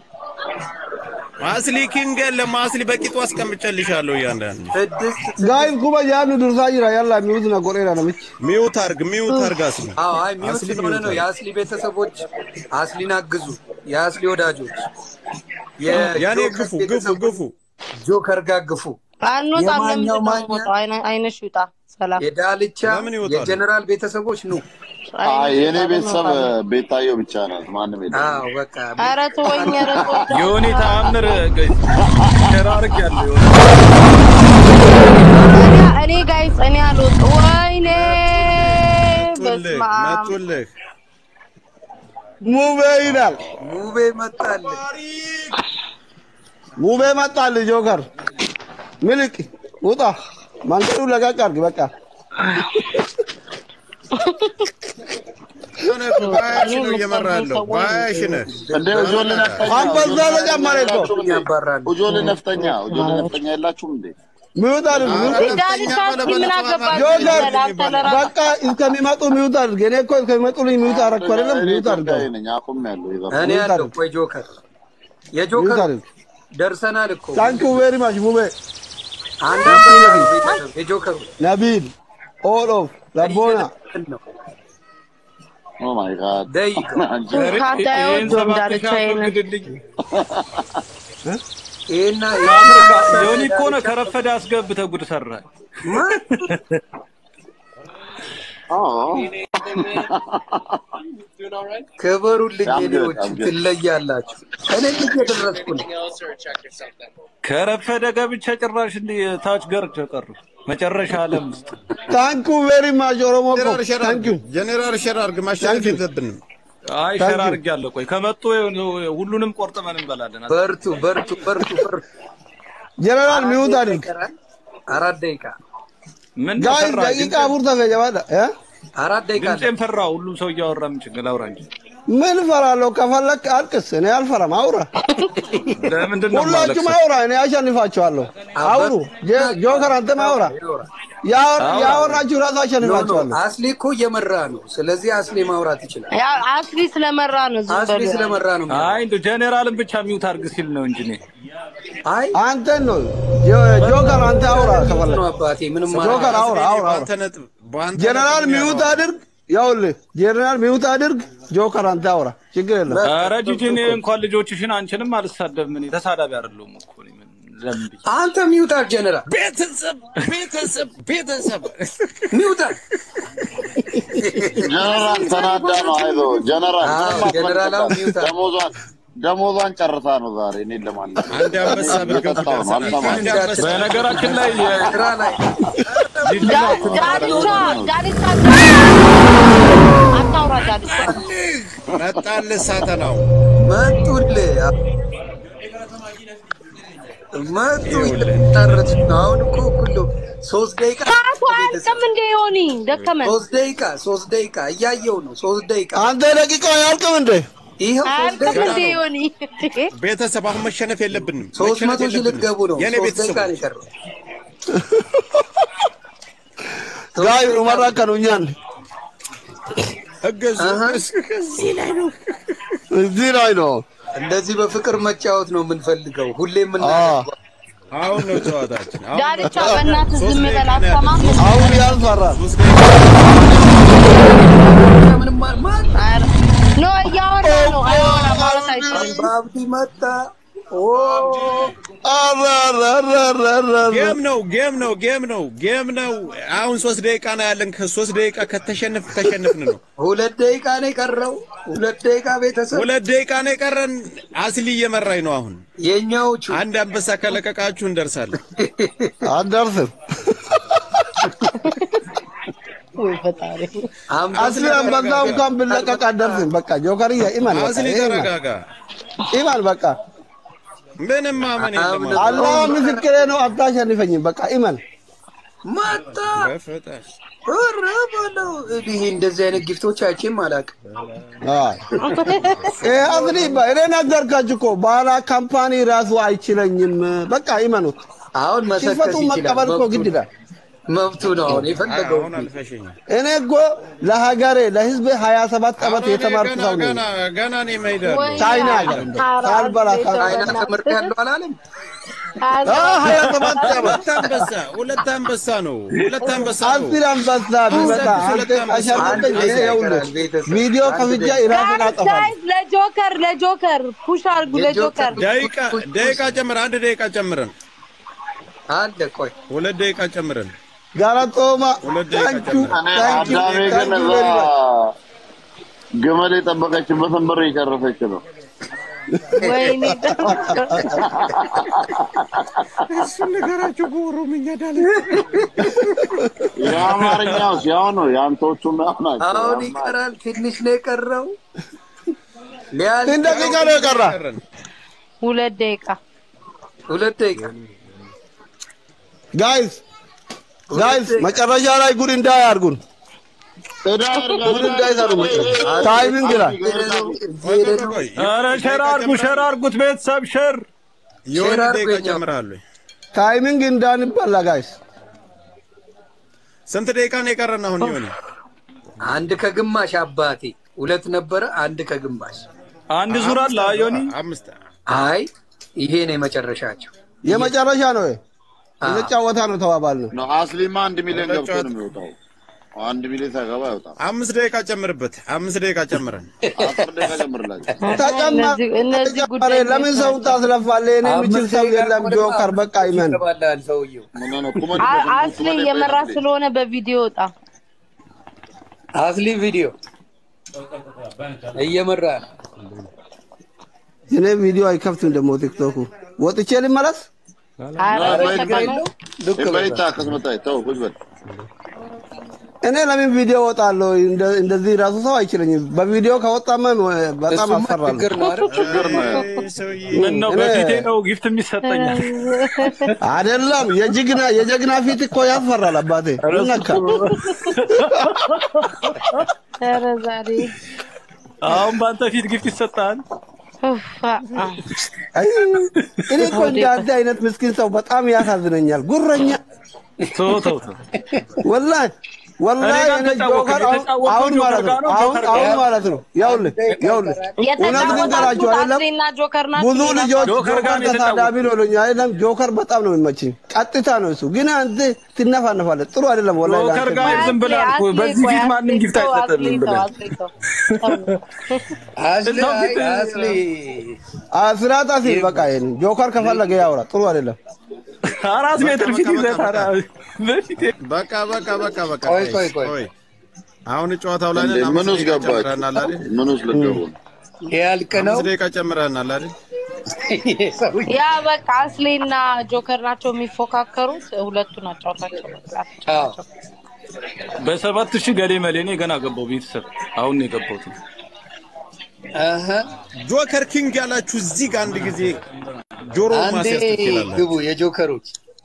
አስሊ ኪንግ የለም። አስሊ በቂጡ አስቀምጨልሻለሁ። እያንዳንዱ ስድስት ጋይስ ኩባ ያኑ ዱርሳ ጅራ ያላ ሚውት ና ጎሬራ ነምች ሚውት አድርግ፣ ሚውት አድርግ አስሊ። አዎ አይ ሚውት አስሊ ስለሆነ ሚውት ነው። አድርግ። የአስሊ ቤተሰቦች አስሊን አግዙ። የአስሊ ወዳጆች ያኔ የጆከር ግፉ ግፉ ቤተሰቦች ግፉ። ጆከር ጋር ግፉ። አንወጣም። ለምንድን የማኛው ነው ማኛ? የምወጣው? አይነ- አይነሽ ይውጣ። ሰላም የዳልቻ ለምን ይወጣሉ? የጀነራል ቤተሰቦች ኑ። አይ የኔ ይውጣ፣ ቤተሰብ እንወጣለን። ቤታየው ብቻ ናት ማንም የለም አዎ በቃ ኧረ ተወኝ፣ ኧረ ተወኝ። የሆነ ተአምር ሸር አድርጌያለሁ። እኔ- እኔ ጋይስ እኔ አልወጣም። ወይኔ መጡልህ በስመ አብ። መጡልህ። ሙቤ ይላል። ሙቤ መጣል። ሙቤ መጣል። ጆከር ምልቅ ውጣ። መንገዱ ለቀቅ አድርግ። በቃ ሆነ በሀያ ሺህ ነው እየመራ ያለው። በሀያ ሺህ ነህ። እንደ ጆሊ ነፍጠኛ አንበዛ ተጨመረ እኮ። ያባራሉ። ጆሊ ነፍጠኛ ጆሊ ነፍጠኛ የላችሁም እንዴ ሚውት አድርግ። ሚውት አድርግ። ዳልቻ እስኪ ምን አገባችሁ? ጆከር አንተ ለራስህ በቃ እስከሚመጡ ሚውት አድርግ። እኔ እኮ እስከሚመጡልኝ ሚውት አደረኩ አይደለም? እኔ ሚውት አድርግ። ኢትዮጵያዊ ነኝ አቁም ያለው ይዘ እኔ ሚውት ያለው አድርግ። ቆይ ጆከር ሚውት የጆከር አድርግ። ደርሰናል እኮ ታንክ ዩ ቬሪ ማች ሙቤ አንድ አንበሳ ነው ቤተሰብ የጆከሩ ነቢል ኦል ኦፍ ለቦና ነው ኦ ማይ ጋድ ደይቅ አንቺ ካንተ ይህን አይወዱም ሰባት ዳልቻ ሺህ ይሄንን አስወግድልኝ። ይሄና የሆነ እኮ ነው ከረፈደ አስገብተህ ጉድ ሰራህ። ክበሩልኝ I'm good, የኔዎች I'm good. ትለያላችሁ። እኔ እየደረስኩ ነው። ከረፈደ ገብቼ ጭራሽ እንዲህ ታች ገርቼ ቀሩ። መጨረሻ ዓለም ውስጥ ታንክ ዩ ቬሪ ማች ኦሮሞ እኮ ጀነራል ሸር ታንክ ዩ አድርግ፣ ጀነራል ሸር አድርግ። ማሸነፍ የለብንም። አይ Thank ሸር you. አድርጌያለሁ። ቆይ ከመጡ ሁሉንም ቆርጥመን እንበላለን። በርቱ በርቱ በርቱ በርቱ። ጀነራል ሚውት አድርግ። አራት ደቂቃ ምን ጋይስ ፈራ? ደቂቃ ቡርተ ፈጀባዳ እ አራት ደቂቃ አለ። ድምፄን ፈራ። ሁሉም ሰው እያወራ ምን ችግር አውራ እንጂ ምን እፈራለሁ? ከፈለክ አልቅስ፣ እኔ አልፈራም። አውራ፣ ለምንድን ነው ሁላችሁም የማለቅሰው? አውራ፣ እኔ አሸንፋችኋለሁ። አውሩ፣ ጆ- ጆከር አንተም አውራ። ያ- ያወራችሁ ራሱ አሸንፋችኋለሁ። አስሊ እኮ እየመራ ነው። ስለዚህ አስሊ ማውራት ይችላል። ያ አስሊ ስለመራ ነው ዝም አስሊ በሉ። ስለመራ ነው። አይ እንደው ጀኔራልን ብቻ ሚውት አድርግ ሲል ነው እንጂ እኔ አይ አንተን ነው ጆ- ጆከር፣ አንተ አውራ ከፈለክ ነው አባቴ ምንም ጆከር አውራ፣ አውራ፣ አውራ። በአንተ ነጥብ በአንተ ጀነራል ነጥብ ሚዩት ያወራው። አድርግ፣ ያውልህ ጀነራል ሚዩት አድርግ። ጆከር አንተ አውራ፣ ችግር የለም። ኧረ ጂጂ እኔ እንኳን ልጆችሽን አንቺንም አልሳደብም። እኔ ተሳዳቢ አይደለሁም እኮ እኔ ምን ለምን ብዬ አንተ ሚውታር ጀነራል ቤተሰብ ቤተሰብ ቤተሰብ ሚውታር ጀነራል ተናዳ ነው። አይዞ ጀነራል አዎ፣ ምንም ጀነራል አሁን አትመልከታት። ሚውት አለ። ደሞዟን ደሞዟን ጨርሳ ነው ዛሬ እኔን ለማለት አንድ አንበሳ ብርገው እየጠጣሁ ነው። አልሰማም። አንድ አንበሳ በነገራችን ላይ ስራ ላይ ጂጂ ዳ- ላይ ዳልቻ ዳልቻ አታውራ ዳልቻ መጣልህ ሳተናው መጡልህ መጡ ጨረሱ ነው። አሁን እኮ ሁሉ ሶስት ደቂቃ ሰዓቱ አያልቅም እንደ ዮኒ ደከመን ሶስት ደቂቃ ሶስት ደቂቃ እያየው ነው። ሶስት ደቂቃ አንተ ደቂቃ አያልቅም እንዴ? ይኸው ሶስት አያልቅም ደቂቃ እንደ ነው። ዮኒ ቤተሰብ አሁን መሸነፍ የለብንም ሶስት መሸነፍ መቶ ሺህ የለብንም። ልትገቡ ነው። የኔ ሶስት ደቂቃ ነው ቤተሰቦች የቀረው። ጋይ ኡመራ ከኑኛን እገዙ አሃ። እዚህ ላይ ነው እዚህ ላይ ነው። እንደዚህ በፍቅር መጫወት ነው የምንፈልገው። ሁሌ አዎ፣ የምናደርገው አሁን ነው ጨዋታችን አሁን ነው ዳልቻ ጨዋታችን። በእናትህ ሶስት ዝም ደቂቃ በል ነው ያለን። አትሰማም እንዴ? አሁን ያልፈራል። ሶስት ደቂቃ ምንም ማለት ኧረ፣ ኖ እያወራ ነው አያወራ ማለት አይችልም በአብዲ መጣ። ኦ ኧረ፣ ኧረ፣ ኧረ፣ ኧረ፣ ኧረ፣ ኧረ። ጌም ነው ጌም ነው ጌም ነው ጌም ነው። አሁን ሶስት ደቂቃ ነው ያለን። ከሶስት ደቂቃ ከተሸነፍ ተሸነፍን ነው። ሁለት ደቂቃ ነው የቀረው። ሁለት ደቂቃ ቤተሰብ ሁለት ደቂቃ ነው የቀረን። አስሊ እየመራኝ ነው አሁን። የኛዎቹ አንድ አንበሳ ከለቀቃችሁ እንደርሳለን። አትደርስም። ወይ ፈጣሪ አስሊ አንበዛ እንኳን ብለቀቅ አትደርስም። በቃ ጆከርዬ ኢማን በቃ አስሊ ኢማን ተረጋጋ። ኢማን በቃ ምንም ማመን የለም። አሁን አላህ ምስክሬ ነው። አታሸንፈኝም። በቃ ኢማን መጣ። በፈጣሪ ኧረ በለው። ይሄ እንደዚህ አይነት ጊፍቶች አይቼም አላውቅም። አስሊ እኔ ነገርካችሁ እኮ ባላ ካምፓኒ ራሱ አይችለኝም። በቃ ኢመኑት። አሁን መሰከስ ሽንፈቱን ይችላል። መቀበል እኮ መብቱ ግድ ነው። ይላል። መብቱ ነው። አሁን የፈለገው አሁን አልፈሸኝም። እኔ እኮ ለሀገሬ ለህዝብ ሀያ ሰባት ዓመት ኧረ እኔ የተማርኩ ገና ሰው ነኝ። ገና ገና እኔ መሄዳለሁ። ወይ ቻይና ሀገር እንደ ሳልበላ ሳል- አይና ትምህርት ያለው አላለም። አ ሀያ ሰባት ዓመት ሁለት አንበሳ ሁለት አንበሳ ነው። ሁለት አንበሳ ነው። አስር አንበሳ ቢመጣ አንተ አሸንፈኝ። እኔ ይኸውልህ ቪዲዮ ከፍቼ ራሴን አጠፋለሁ። ጋይስ ለጆከር ለጆከር ፑሽ አድርጉ ለጆከር ደቂቃ ደቂቃ ጨምረን አንድ ደቂቃ ጨምረን አለ ቆይ ሁለት ደቂቃ ጨምረን ጋራጦማ ሁለት ደቂቃ ታንኪዩ ጨምረን እኔ ታንኪዩ አዳሜ ግን ታንኪዩ እዛ ቬሪ ማች ግመል የጠበቀችበትን ብር እየጨረሰች ነው። ወይኔ እሱን ነገራችሁ በኦሮምኛ ዳለ የአማርኛው ያው ነው፣ የአንቶቹም ያው ናቸው። አሁን ይቀራል። ትንሽ ነው የቀረው። ሊያልቅ ስንት ደቂቃ ነው የቀራ? ሁለት ደቂቃ ሁለት ደቂቃ ጋይስ ጋይስ መጨረሻ ላይ ጉድ እንዳያርጉን ጉድ እንዳይሰሩ መጨረሻ ታይሚንግ ይላል። ኧረ ሸር አድርጉ ሸር አድርጉት ቤተሰብ ሸር የሆነ ሼር ደቂቃ አድርገኛ። ጨምራለሁ። ታይሚንግ እንዳንበላ ጋይስ ስንት ደቂቃ ነው የቀረን አሁን? የሆነ አንድ ከግማሽ አባቴ ሁለት ነበረ። አንድ ከግማሽ አንድ ዙር አለ ዮኒ አምስት አይ ይሄ ነው የመጨረሻቸው። የመጨረሻ ነው። የተጫወታ ነው ተባባል ነው። ነው አስሊማ አንድ ሚሊዮን ገብቶ ነው የሚወጣው። አንድ ሚሊዮን ሳይገባ አይወጣም። አምስት ደቂቃ ጨምርበት። አምስት ደቂቃ ጨምረን አስር ደቂቃ ጨምርላቸው። እነዚህ- እነዚህ ተጨማሪ ጉዳይ ለምን ሰውን ታስለፋለህ? እኔ የምችል ሰው የለም። ጆከር በቃ ይመን ይገባላል ሰውየው። ምን ነው ቁመት አ- አስሌ እየመራ ስለሆነ በቪዲዮ ወጣ አስሊ ቪዲዮ እየመራ ነው። እኔ ቪዲዮ አይከፍትም ደግሞ ቲክቶኩ ወጥቼ ልመለስ። ኧረ ኧረ በተቀመ- ዱቅ በል። በይታ ከስመጣይ ተው ቁጭ በል። እኔ ለምን ቪዲዮ ወጣለሁ? እንደ- እንደዚህ ራሱ ሰው አይችለኝም። በቪዲዮ ከወጣማ በጣም እሱማ አስፈራለሁ። ችግር ነው አይደል? ችግር ነው። ሰውዬ ምን ነው እኔ- በፊቴ ነው ጊፍት የሚሰጠኛል አይደለም የጀግና የጀግና ፊት እኮ ያስፈራል። አባቴ ምን ነካ? ኧረ ዛሬ አሁን በአንተ ፊት ግፍት ይሰጣል። ኡፍ፣ አ- አ። አይ፣ እኔ እኮ እንደ አንተ አይነት ምስኪን ሰው በጣም ያሳዝነኛል። ጉረኛ ተው ተው ተው። ወላሂ ወላሂ እኔ ጋር እኔ ተጫወትክ፣ ጆከር አሁን የተጫወትከው አሁን ማለት ነው ጆከር ጋር ነው፣ አሁን ጆከር አሁን ጋር ነው። ማለት ነው ያውልህ ያውልህ እውነት ልንገራችሁ የተጫወታችሁት አይደለም አስሌና ጆከር ናቸው። ብዙ ልጆች ጆከር ጋር ጆከር ነው ተሳዳቢ ነው ይሉኛል። አይደለም ጆከር በጣም ነው የሚመችኝ። ቀጥታ ነው እሱ። ግን አንተ ትነፋነፋለህ። ጥሩ አይደለም ወላሂ ጆከር ለአንተ። ጋር ዝም ብለህ እኮ በዚህ ፊት ማንም ጊፍት አይሰጥም ብለህ አስሊ እዛው አይ ፊት- አስሊ አስራት አሲል በቃ ይሄን ጆከር ከፈለገ ያውራ። ጥሩ አይደለም። አራት ሜትር ፊት ይዘህ ታዲያ በፊት በቃ በቃ በቃ በቃ ቆይ ቆይ ቆይ አሁን ጨዋታው ላይ እንዴ ነን። ምን አምስት ውስጥ ደቂቃ ገባችሁ? ጨምረናል አይደል? ምን ውስጥ ልትገቡ ነው? ያልቅ ነው አምስት ደቂቃ ጨምረናል አይደል? ሰውዬ ያ በቃ አስሌና ጆከር ናቸው የሚፎካከሩት። ሁለቱን አጫውታቸው በቃ። አዎ በሰባት ሺህ ገሌ መሌ እኔ ገና ገባው ቤተሰብ አሁን ነው የገባሁት። አሀ ጆከር ኪንግ ያላችሁ እዚህ ጋር አንድ ጊዜ ጆሮ አንዴ ማስያዝ ትችላላችሁ። ግቡ የጆከሮች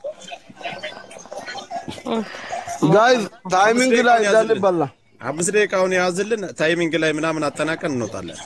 ጋይዝ ታይሚንግ ላይ እንዳንበላ አምስት ደቂቃውን የያዝልን ታይሚንግ ላይ ምናምን አጠናቀን እንወጣለን።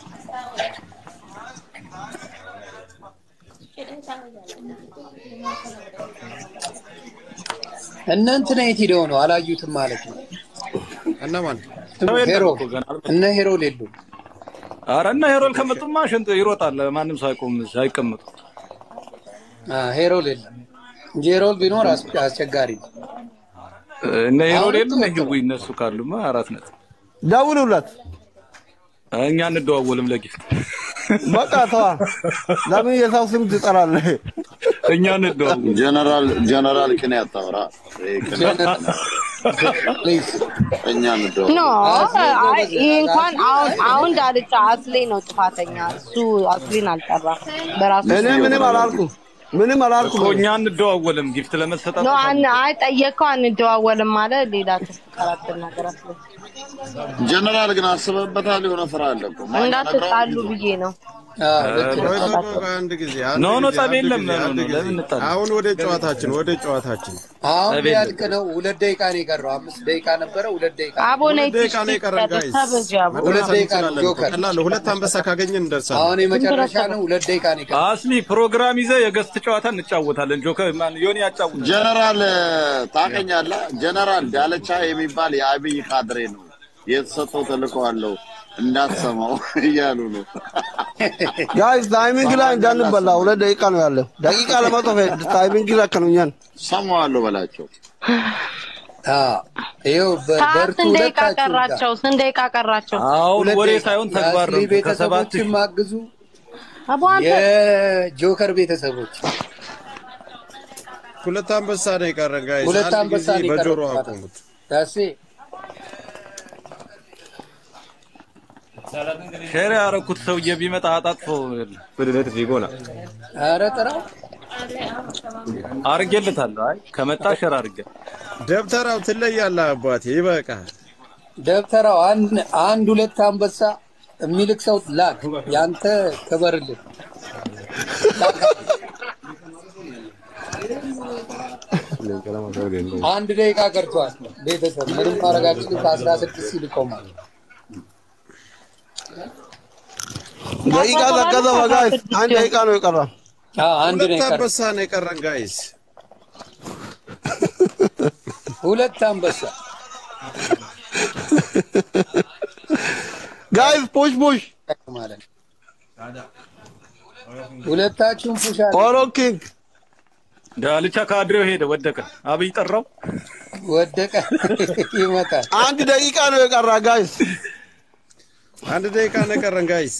እነ እንትና የት ሄደው ነው አላዩትም ማለት ነው እነማን ሰው የለም ሄሮ እኮ ገና አልመጣም። እነ ሄሮ ሌሉ ኧረ እና ሄሮል ከመጡማ ሽንጥ ይሮጣል። ማንም ሰው አይቆም አይቀመጡ። ሄሮ ሌለ እንጂ ሄሮል ቢኖር አስ- አስቸጋሪ ነው እነ ሄሮል አሁን የሉም እኮ ህዊ እነሱ ካሉማ አራት ነጥብ። ደውሉለት። እኛ እንደዋወልም ለጊፍት በቃ ተዋ። ለምን የሰው ስም ትጠራለህ? እኛ እንደዋወል ጀነራል ጀነራል ቅኔ አታወራ። ይሄ ቅኔ ፕሊዝ እኛ እንደው ኖ አስሌ አይ ጎበዝ ይህ ነው። እንኳን አሁን አሁን ዳልቻ አስሌ ነው ጥፋተኛ። እሱ አስሌን አልጠራም በራሱ እኔ ምንም አላልኩም፣ ምንም አላልኩም። እኮ እኛ እንደዋወልም ጊፍት ለመሰጣት ኖ አን አይ ጠየቀው አንደዋወልም ማለት ሌላ ተፈቀራተ ነገር አስለ ጀነራል ግን አስበበታል። የሆነ ስራ አለ እኮ ማን እንዳትጣሉ ነግረው? ብዬ ነው። አዎ፣ ልክ ነው። ቆይ ቆይ ቆይ፣ አንድ ጊዜ አንድ ኖ፣ ኖ፣ ጊዜ፣ ጠብ አንድ የለም፣ ጊዜ፣ ኖ፣ ኖ፣ አንድ ኖ፣ ጊዜ። ለምን እንጣላ? አሁን ወደ ጨዋታችን ወደ ጨዋታችን አሁን አቤት ሊያልቅ ነው። ሁለት ደቂቃ ነው የቀረው። አምስት ደቂቃ ነበረ፣ ሁለት ደቂቃ አቦ ሁለት ነይ ደቂቃ ነው የቀረን ጋይስ። ተበጃቡ ሁለት መድረስ ደቂቃ ነው እንችላለን እኮ። ጆከር። ቀላል ነው። ሁለት አንበሳ ካገኘን እንደርሳለን። አሁን የመጨረሻ ነው። ሁለት ደቂቃ ነው የቀረው። አስሊ ፕሮግራም ይዘህ የገስት ጨዋታ እንጫወታለን። ጆከር ማን ዮኒ ያጫውታል። ጀነራል ታቀኛለህ? ጀነራል ዳለቻ የሚባል የአብይ ካድሬ ነው የተሰጠው ተልእኮ አለው እንዳትሰማው እያሉ ነው። ጋይዝ ታይሚንግ ላይ እንዳንበላ። ሁለት ደቂቃ ነው ያለው። ደቂቃ ለመጥፍ ታይሚንግ ላይ ከኑኛን ሰማዋለሁ በላቸው። አዎ፣ ይኸው በ- ሰዓት በርቱ ስንት ደቂቃ ሁለታችሁ ጋር። ቀራቸው? ስንት ደቂቃ ቀራቸው? አሁን ሁለት ወሬ ደቂቃ። ሳይሆን ተግባር ነው። የአስሊ ከሰባት ቤተሰቦችም አግዙ፣ አቦ አንተ የጆከር ቤተሰቦች ሁለት አንበሳ ነው የቀረን ጋይስ። ሁለት አንድ አንበሳ ጊዜ ነው በጆሮ የቀረው። አቁሙት። ዳሴ ሼር ያደረኩት ሰውዬ ቢመጣ አጣጥፎ ኧረ ጥራው አርጌለታለሁ። አይ ከመጣ ሼር አርጌ ደብተራው ትለያለህ አባቴ፣ ይበቃል። ደብተራው አንድ አንድ ሁለት አንበሳ የሚልክ ሰው ላክ። ያንተ ክበርልን። አንድ ደቂቃ ቀርቷል። ቤተሰብ ምንም ማድረጋችን ከአስራ ስድስት ሲል ይቆማል። ደቂቃ ዘቀዘ ጋይዝ። አንድ ደቂቃ ነው የቀራ። አዎ፣ አንድ ነው ሁለት የቀረው። አንበሳ ነው የቀረን ጋይስ። ሁለት አንበሳ ጋይዝ ፑሽ ፑሽ ማለት ነው። ሁለታችሁም ፑሽ አለ ኦሮ ኪንግ ዳልቻ ካድሬው ሄደ፣ ወደቀ። አብይ ጠራው። ወደቀ ይመጣል። አንድ ደቂቃ ነው የቀራ ጋይዝ። አንድ ደቂቃ ነው የቀረን ጋይስ።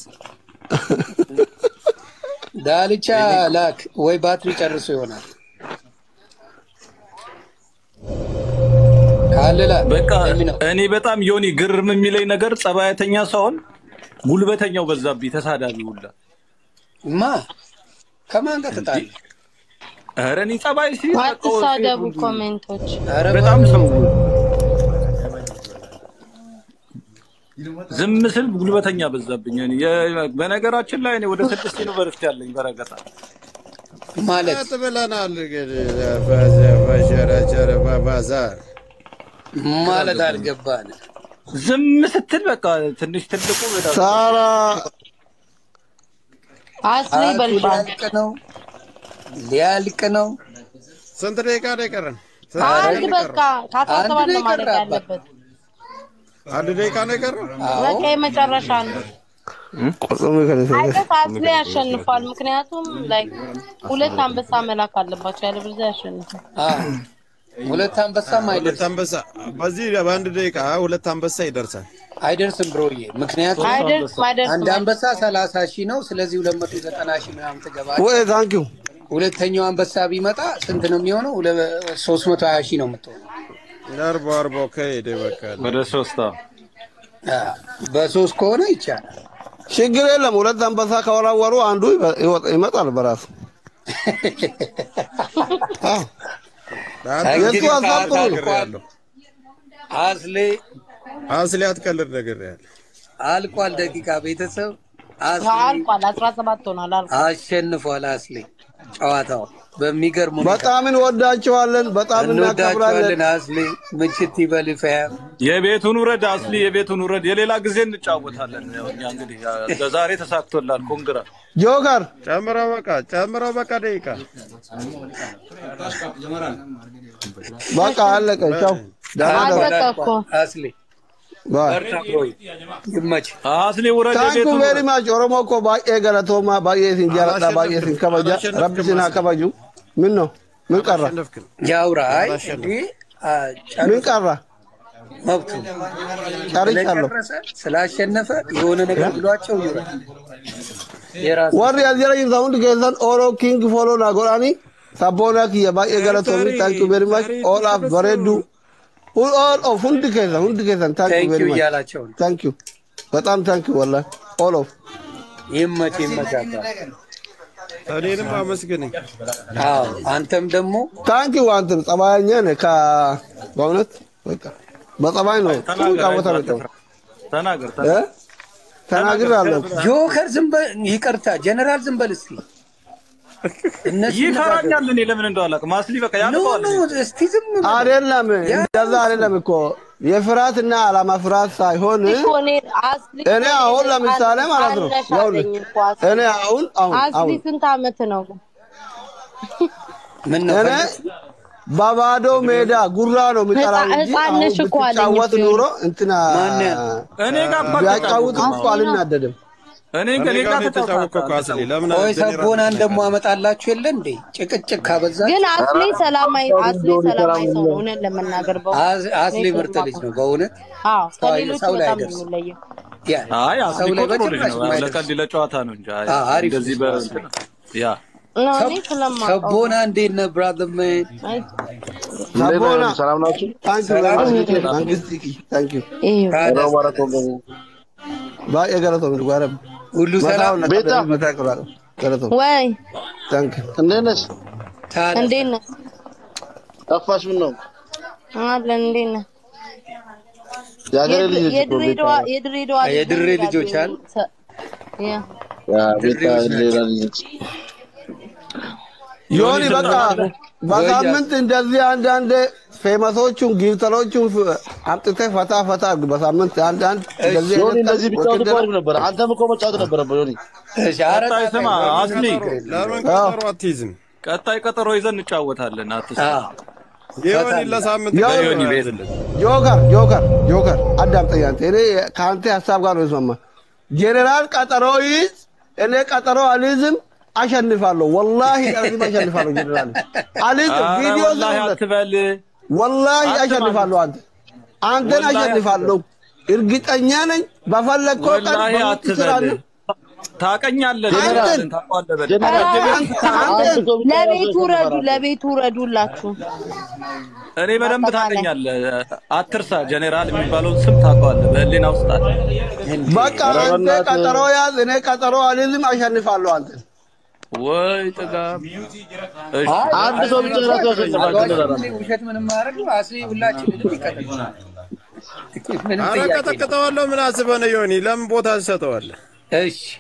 ዳልቻ ላክ ወይ ባትሪ ጨርሶ ይሆናል ካለ ላክ። በቃ የሚ ነው። እኔ በጣም ዮኒ ግርም የሚለኝ ነገር ጸባያተኛ ሳይሆን ጉልበተኛው በዛብኝ፣ ተሳዳቢ ሁላ። ማ ከማን ጋር ተጣለ? ኧረ እኔ ጸባይ ሲ አትሳደቡ ኮሜንቶች። ኧረ በጣም ሰው ዝም ስል ጉልበተኛ በዛብኝ። እኔ የ- በነገራችን ላይ እኔ ወደ ስድስት ዩኒቨርሲቲ አለኝ በረገጣ ማለት ቀጥ ብለናል እንግዲህ በዘ- በሸረቸረ በባዛር ማለት አልገባን። ዝም ስትል በቃ ትንሽ ትልቁ በጣም ሳራ አስሊ ሰዓቱ በልባል ሊያልቅ ነው ሊያልቅ ነው። ስንት ደቂቃ ነው የቀረን? ስንት አንድ ደቂቃ ነው በቃ የቀረን? ከአስራ አንድ ሰባት ነው ነው ማድረግ የቀረ ያለበት። አንድ ደቂቃ ነው የቀረው። አዎ በቃ የመጨረሻ ነው። ቁጥሩ ከነሰ አይቀስ አስሊ ያሸንፋል። ምክንያቱም ላይ ሁለት አንበሳ መላክ አለባቸው፣ ያለበለዚያ ያሸንፋል። አዎ። ሁለት አንበሳም ሁለት አይደርስም አንበሳ በዚህ በአንድ ደቂቃ ሁለት አንበሳ ይደርሳል። አይደርስም ብሮዬ። ምክንያቱም አይደርስም አይደርስም። አንድ አንበሳ ሰላሳ ሺህ ነው። ስለዚህ ሁለት መቶ ዘጠና ሺህ ምናምን ትገባለህ። ወይ ታንኪዩ ሁለተኛው አንበሳ ቢመጣ ስንት ነው የሚሆነው? ሶስት መቶ ሀያ ሺህ ነው የምትሆነው። አርቦ አርቦ ከሄደ በቃ ወደ ሶስት አዎ። አዎ። በሶስት ከሆነ ይቻላል። ችግር የለም። ሁለት አንበሳ ከወራወሩ አንዱ ይበ- ይወጣ- ይመጣል በራሱ አዎ። እንግዲህ የቱ ሀሳብ ሰዓት ጥሩ ነው። አልቋል። አስሌ አስሊ አትቀልድ ነገር ያለ አልቋል። ደቂቃ ቤተሰብ አስሌ አልቋል። አስራ ሰባት ሆኗል። አልቋል። አሸንፏል። አስሌ ጨዋታው በሚገርም ሁኔታ በጣም እንወዳቸዋለን፣ በጣም እናከብራለን። እንወዳቸዋለን። አስሌ ምችት ይበል ፈያም የቤቱን ውረድ አስሊ፣ የቤቱን ውረድ። የሌላ ጊዜ እንጫወታለን። ያው እኛ እንግዲህ ለዛሬ ተሳክቶላል። ኮንግራ ጆከር ጨምረው በቃ ጨምረው በቃ ደቂቃ በቃ አለቀ። ቻው ደህና ደሩ። አለቀ እኮ። አስሌ ባይ በርታ ብሮይ ይመች። አስሊ ውረድ፣ ታንኩ የቤቱን ቬሪ ውረድ። ማች ኦሮሞ እኮ ባዬ ገለቶማ ባዬ ሲን ጃለዳ ባዬ ሲን ከበጃ ረቢ ሲን ከበጁ ምን ነው ምን ቀራ አሸነፍክን። ያውራ አይ እንዴ አ፣ ምን ጨርሶ ቀራ መብቱ ጨርሻለሁ። ስለጨረሰ ስላሸነፈ የሆነ ነገር ብሏቸው ይውረድ። የራሱ warri as jala jirtan hundi keessan oro king follow na godhani sabboona kiyya baay'ee galatoomi thank you very much all of bareeddu Hu- all of hundi keessan hundi keessan thank you ቴንክ ዩ very much እያላቸው ነው። thank you በጣም thank you wallahi all of ይመች ይመች አባት። እኔንም አመስግነኝ። አዎ አንተም ደግሞ thank you አንተም ጸባየኛ ነህ ከ በእውነት በቃ በጸባይ ነው ጥሩ ተናገር፣ ጫወታ ነው አይዞህ፣ የጫወተው። ተናገር እ? ተናግሬአለሁ ጆከር ዝም በል ይቅርታ፣ ጀነራል ዝም በል እስቲ እነሱ ይፈራኛል። እኔ ለምን እንደው አላውቅም። አስሊ በቃ ኖ ያልቀዋል። ኖ እስቲ ዝም በል። አይደለም እንደዛ አይደለም እኮ የፍርሃትና አላማ ፍርሃት ሳይሆን እኮ እኔ አስሊ እኔ አሁን ለምሳሌ ማለት ነው አነሽ ይኸውልህ፣ አለኝ እኮ አስሊ። እኔ አሁን አሁን አስሊ አሁን ስንት አመት ነው? ምን ነው እኔ በባዶ ሜዳ ጉራ ነው የሚጠራው ህፃን- እንጂ ህፃን አሁን ነሽ እኮ አለኝ ብትጫወት እኮ። ኑሮ እንትና ማን ያ- እኔ ጋር እኮ ቢያጫውት አልተጫወትኩም እኮ አልናደድም። እኔ እኔ ከኔ ጋር ጋር ነው የተጫወትከው እኮ አስሊ። ለምን ቆይ ጀኔራል ሰቦናን ደግሞ አመጣላችሁ የለ እንዴ? ጭቅጭቅ ካበዛ ግን አስሊ ሰላማዊ አስሊ ሰላማዊ ሰው ነው። እውነት ለመናገር በው አዝ- አስሊ ምርጥ ልጅ ነው በእውነት አዎ ሰው ከሌሎች ሰው ላይ በጣም ነው አይደርስም። የሚለየው። ያ አይ አስሊ ሰው እኮ ላይ ጥሩ ልጅ በጭራሽ ነው። የማይደርስ ለቀልድ ለጨዋታ ነው እንጂ አይ አዎ፣ አሪፍ እንደዚህ ልጅ በ ነው። ያ ነው እኔ ስለማውቀው ሰቦና እንዴት ነህ ብራዘር ማን? አይ፣ ሰቦና ሰላም ናችሁ? ታንክ ዩ ሰላም ነው። መንግስት ታንክ ዩ ይኸው ታዲያ ባየ ገለቶ ምን ጓረብ ሁሉ ሰላም መታው ቤታ? መታከራ ገለቶ ወይ ታንክ ዩ እንዴት ነሽ? ታዲያ እንዴት ነህ? ጠፋሽ? ምን ነው አለን እንዴት ነህ? የሀገሬ ልጅ ነች እኮ ቤታ። የድሬዳዋ የድሬዳዋ ልጅ የድሬ ነኝ ልጆች ይላሉ። ሰ- ያ ያ ቤታ ድሬዎች ናቸው። ሌላ ልጅ ነች። ዮኒ በቃ በሳምንት እንደዚህ አንዳንድ ፌመሶቹን ጊፍተሮቹን ፍ- አምጥተህ ፈታ ፈታ አድርግ። በሳምንት አንድ አንድ እንደዚህ ዮኒ አይነት እንደዚህ ቢጫወት እኮ ውድድር- አሪፍ ነበር። አንተም እኮ መጫወት ነበረብህ ዮኒ። እሺ፣ ኧረ ቀጣይ ታዲያ ስማ ለምን አስሊ ለምን አዎ። ቀጠሮ አትይዝም? ቀጣይ ቀጠሮ ይዘን እንጫወታለን። አትስ አዎ፣ ይሁን ለሳምንት ያው ቀጠሮ ዮኒ ቤት ያዝልን። ጆከር ጆከር ጆከር አዳምጠኝ አንተ። እኔ ከአንተ ሀሳብ ጋር ነው የስማማ። ጄኔራል ቀጠሮ ይዝ፣ እኔ ቀጠሮ አልይዝም፣ አሸንፋለሁ። ወላሂ አልይዝም፣ አሸንፋለሁ። ጄኔራል አልይዝም። ኧረ ቪዲዮ ወላሂ ዝም አትበል። ወላሂ አትበል። አሸንፋለሁ። አንተ አንተን ወላሂ አሸንፋለሁ፣ እርግጠኛ ነኝ። በፈለግከው ቀን ወላሂ በሞት አትበል። ትችላለህ። ታቀኛለህ። አንተን ታውቀዋለህ በደንብ። ጀነራል አንተ አንተ አንድ ሰው ብቻ ለቤቱ ራሱ ረዱ ያሸንፋል። ለቤቱ ረዱላችሁ። እኔ በደንብ አጠቃላይ። ታቀኛለህ። አትርሳ። ጀኔራል የሚባለውን ስም ታውቀዋለህ። በህሊና ውስጥ አለ። በቃ ኧረ አንተ በእናትህ። ቀጠሮ ያዝ፣ እኔ ቀጠሮ አልይዝም፣ አሸንፋለሁ። አንተ ወይ ጥጋብ። እሺ አንድ ሰው ብቻ ራሱ ያሸንፋል። ጀነራል አሏቸው ውሸት ምንም አያደርጉ። አስሊ ሁላችንንም ይቀጥላል። ምንም ኧረ ጥያቄ የለም። ቀጠቅጠዋለሁ። ምን አስበህ ነው ዮኒ? ለምን ቦታ ትሰጠዋለህ? እሺ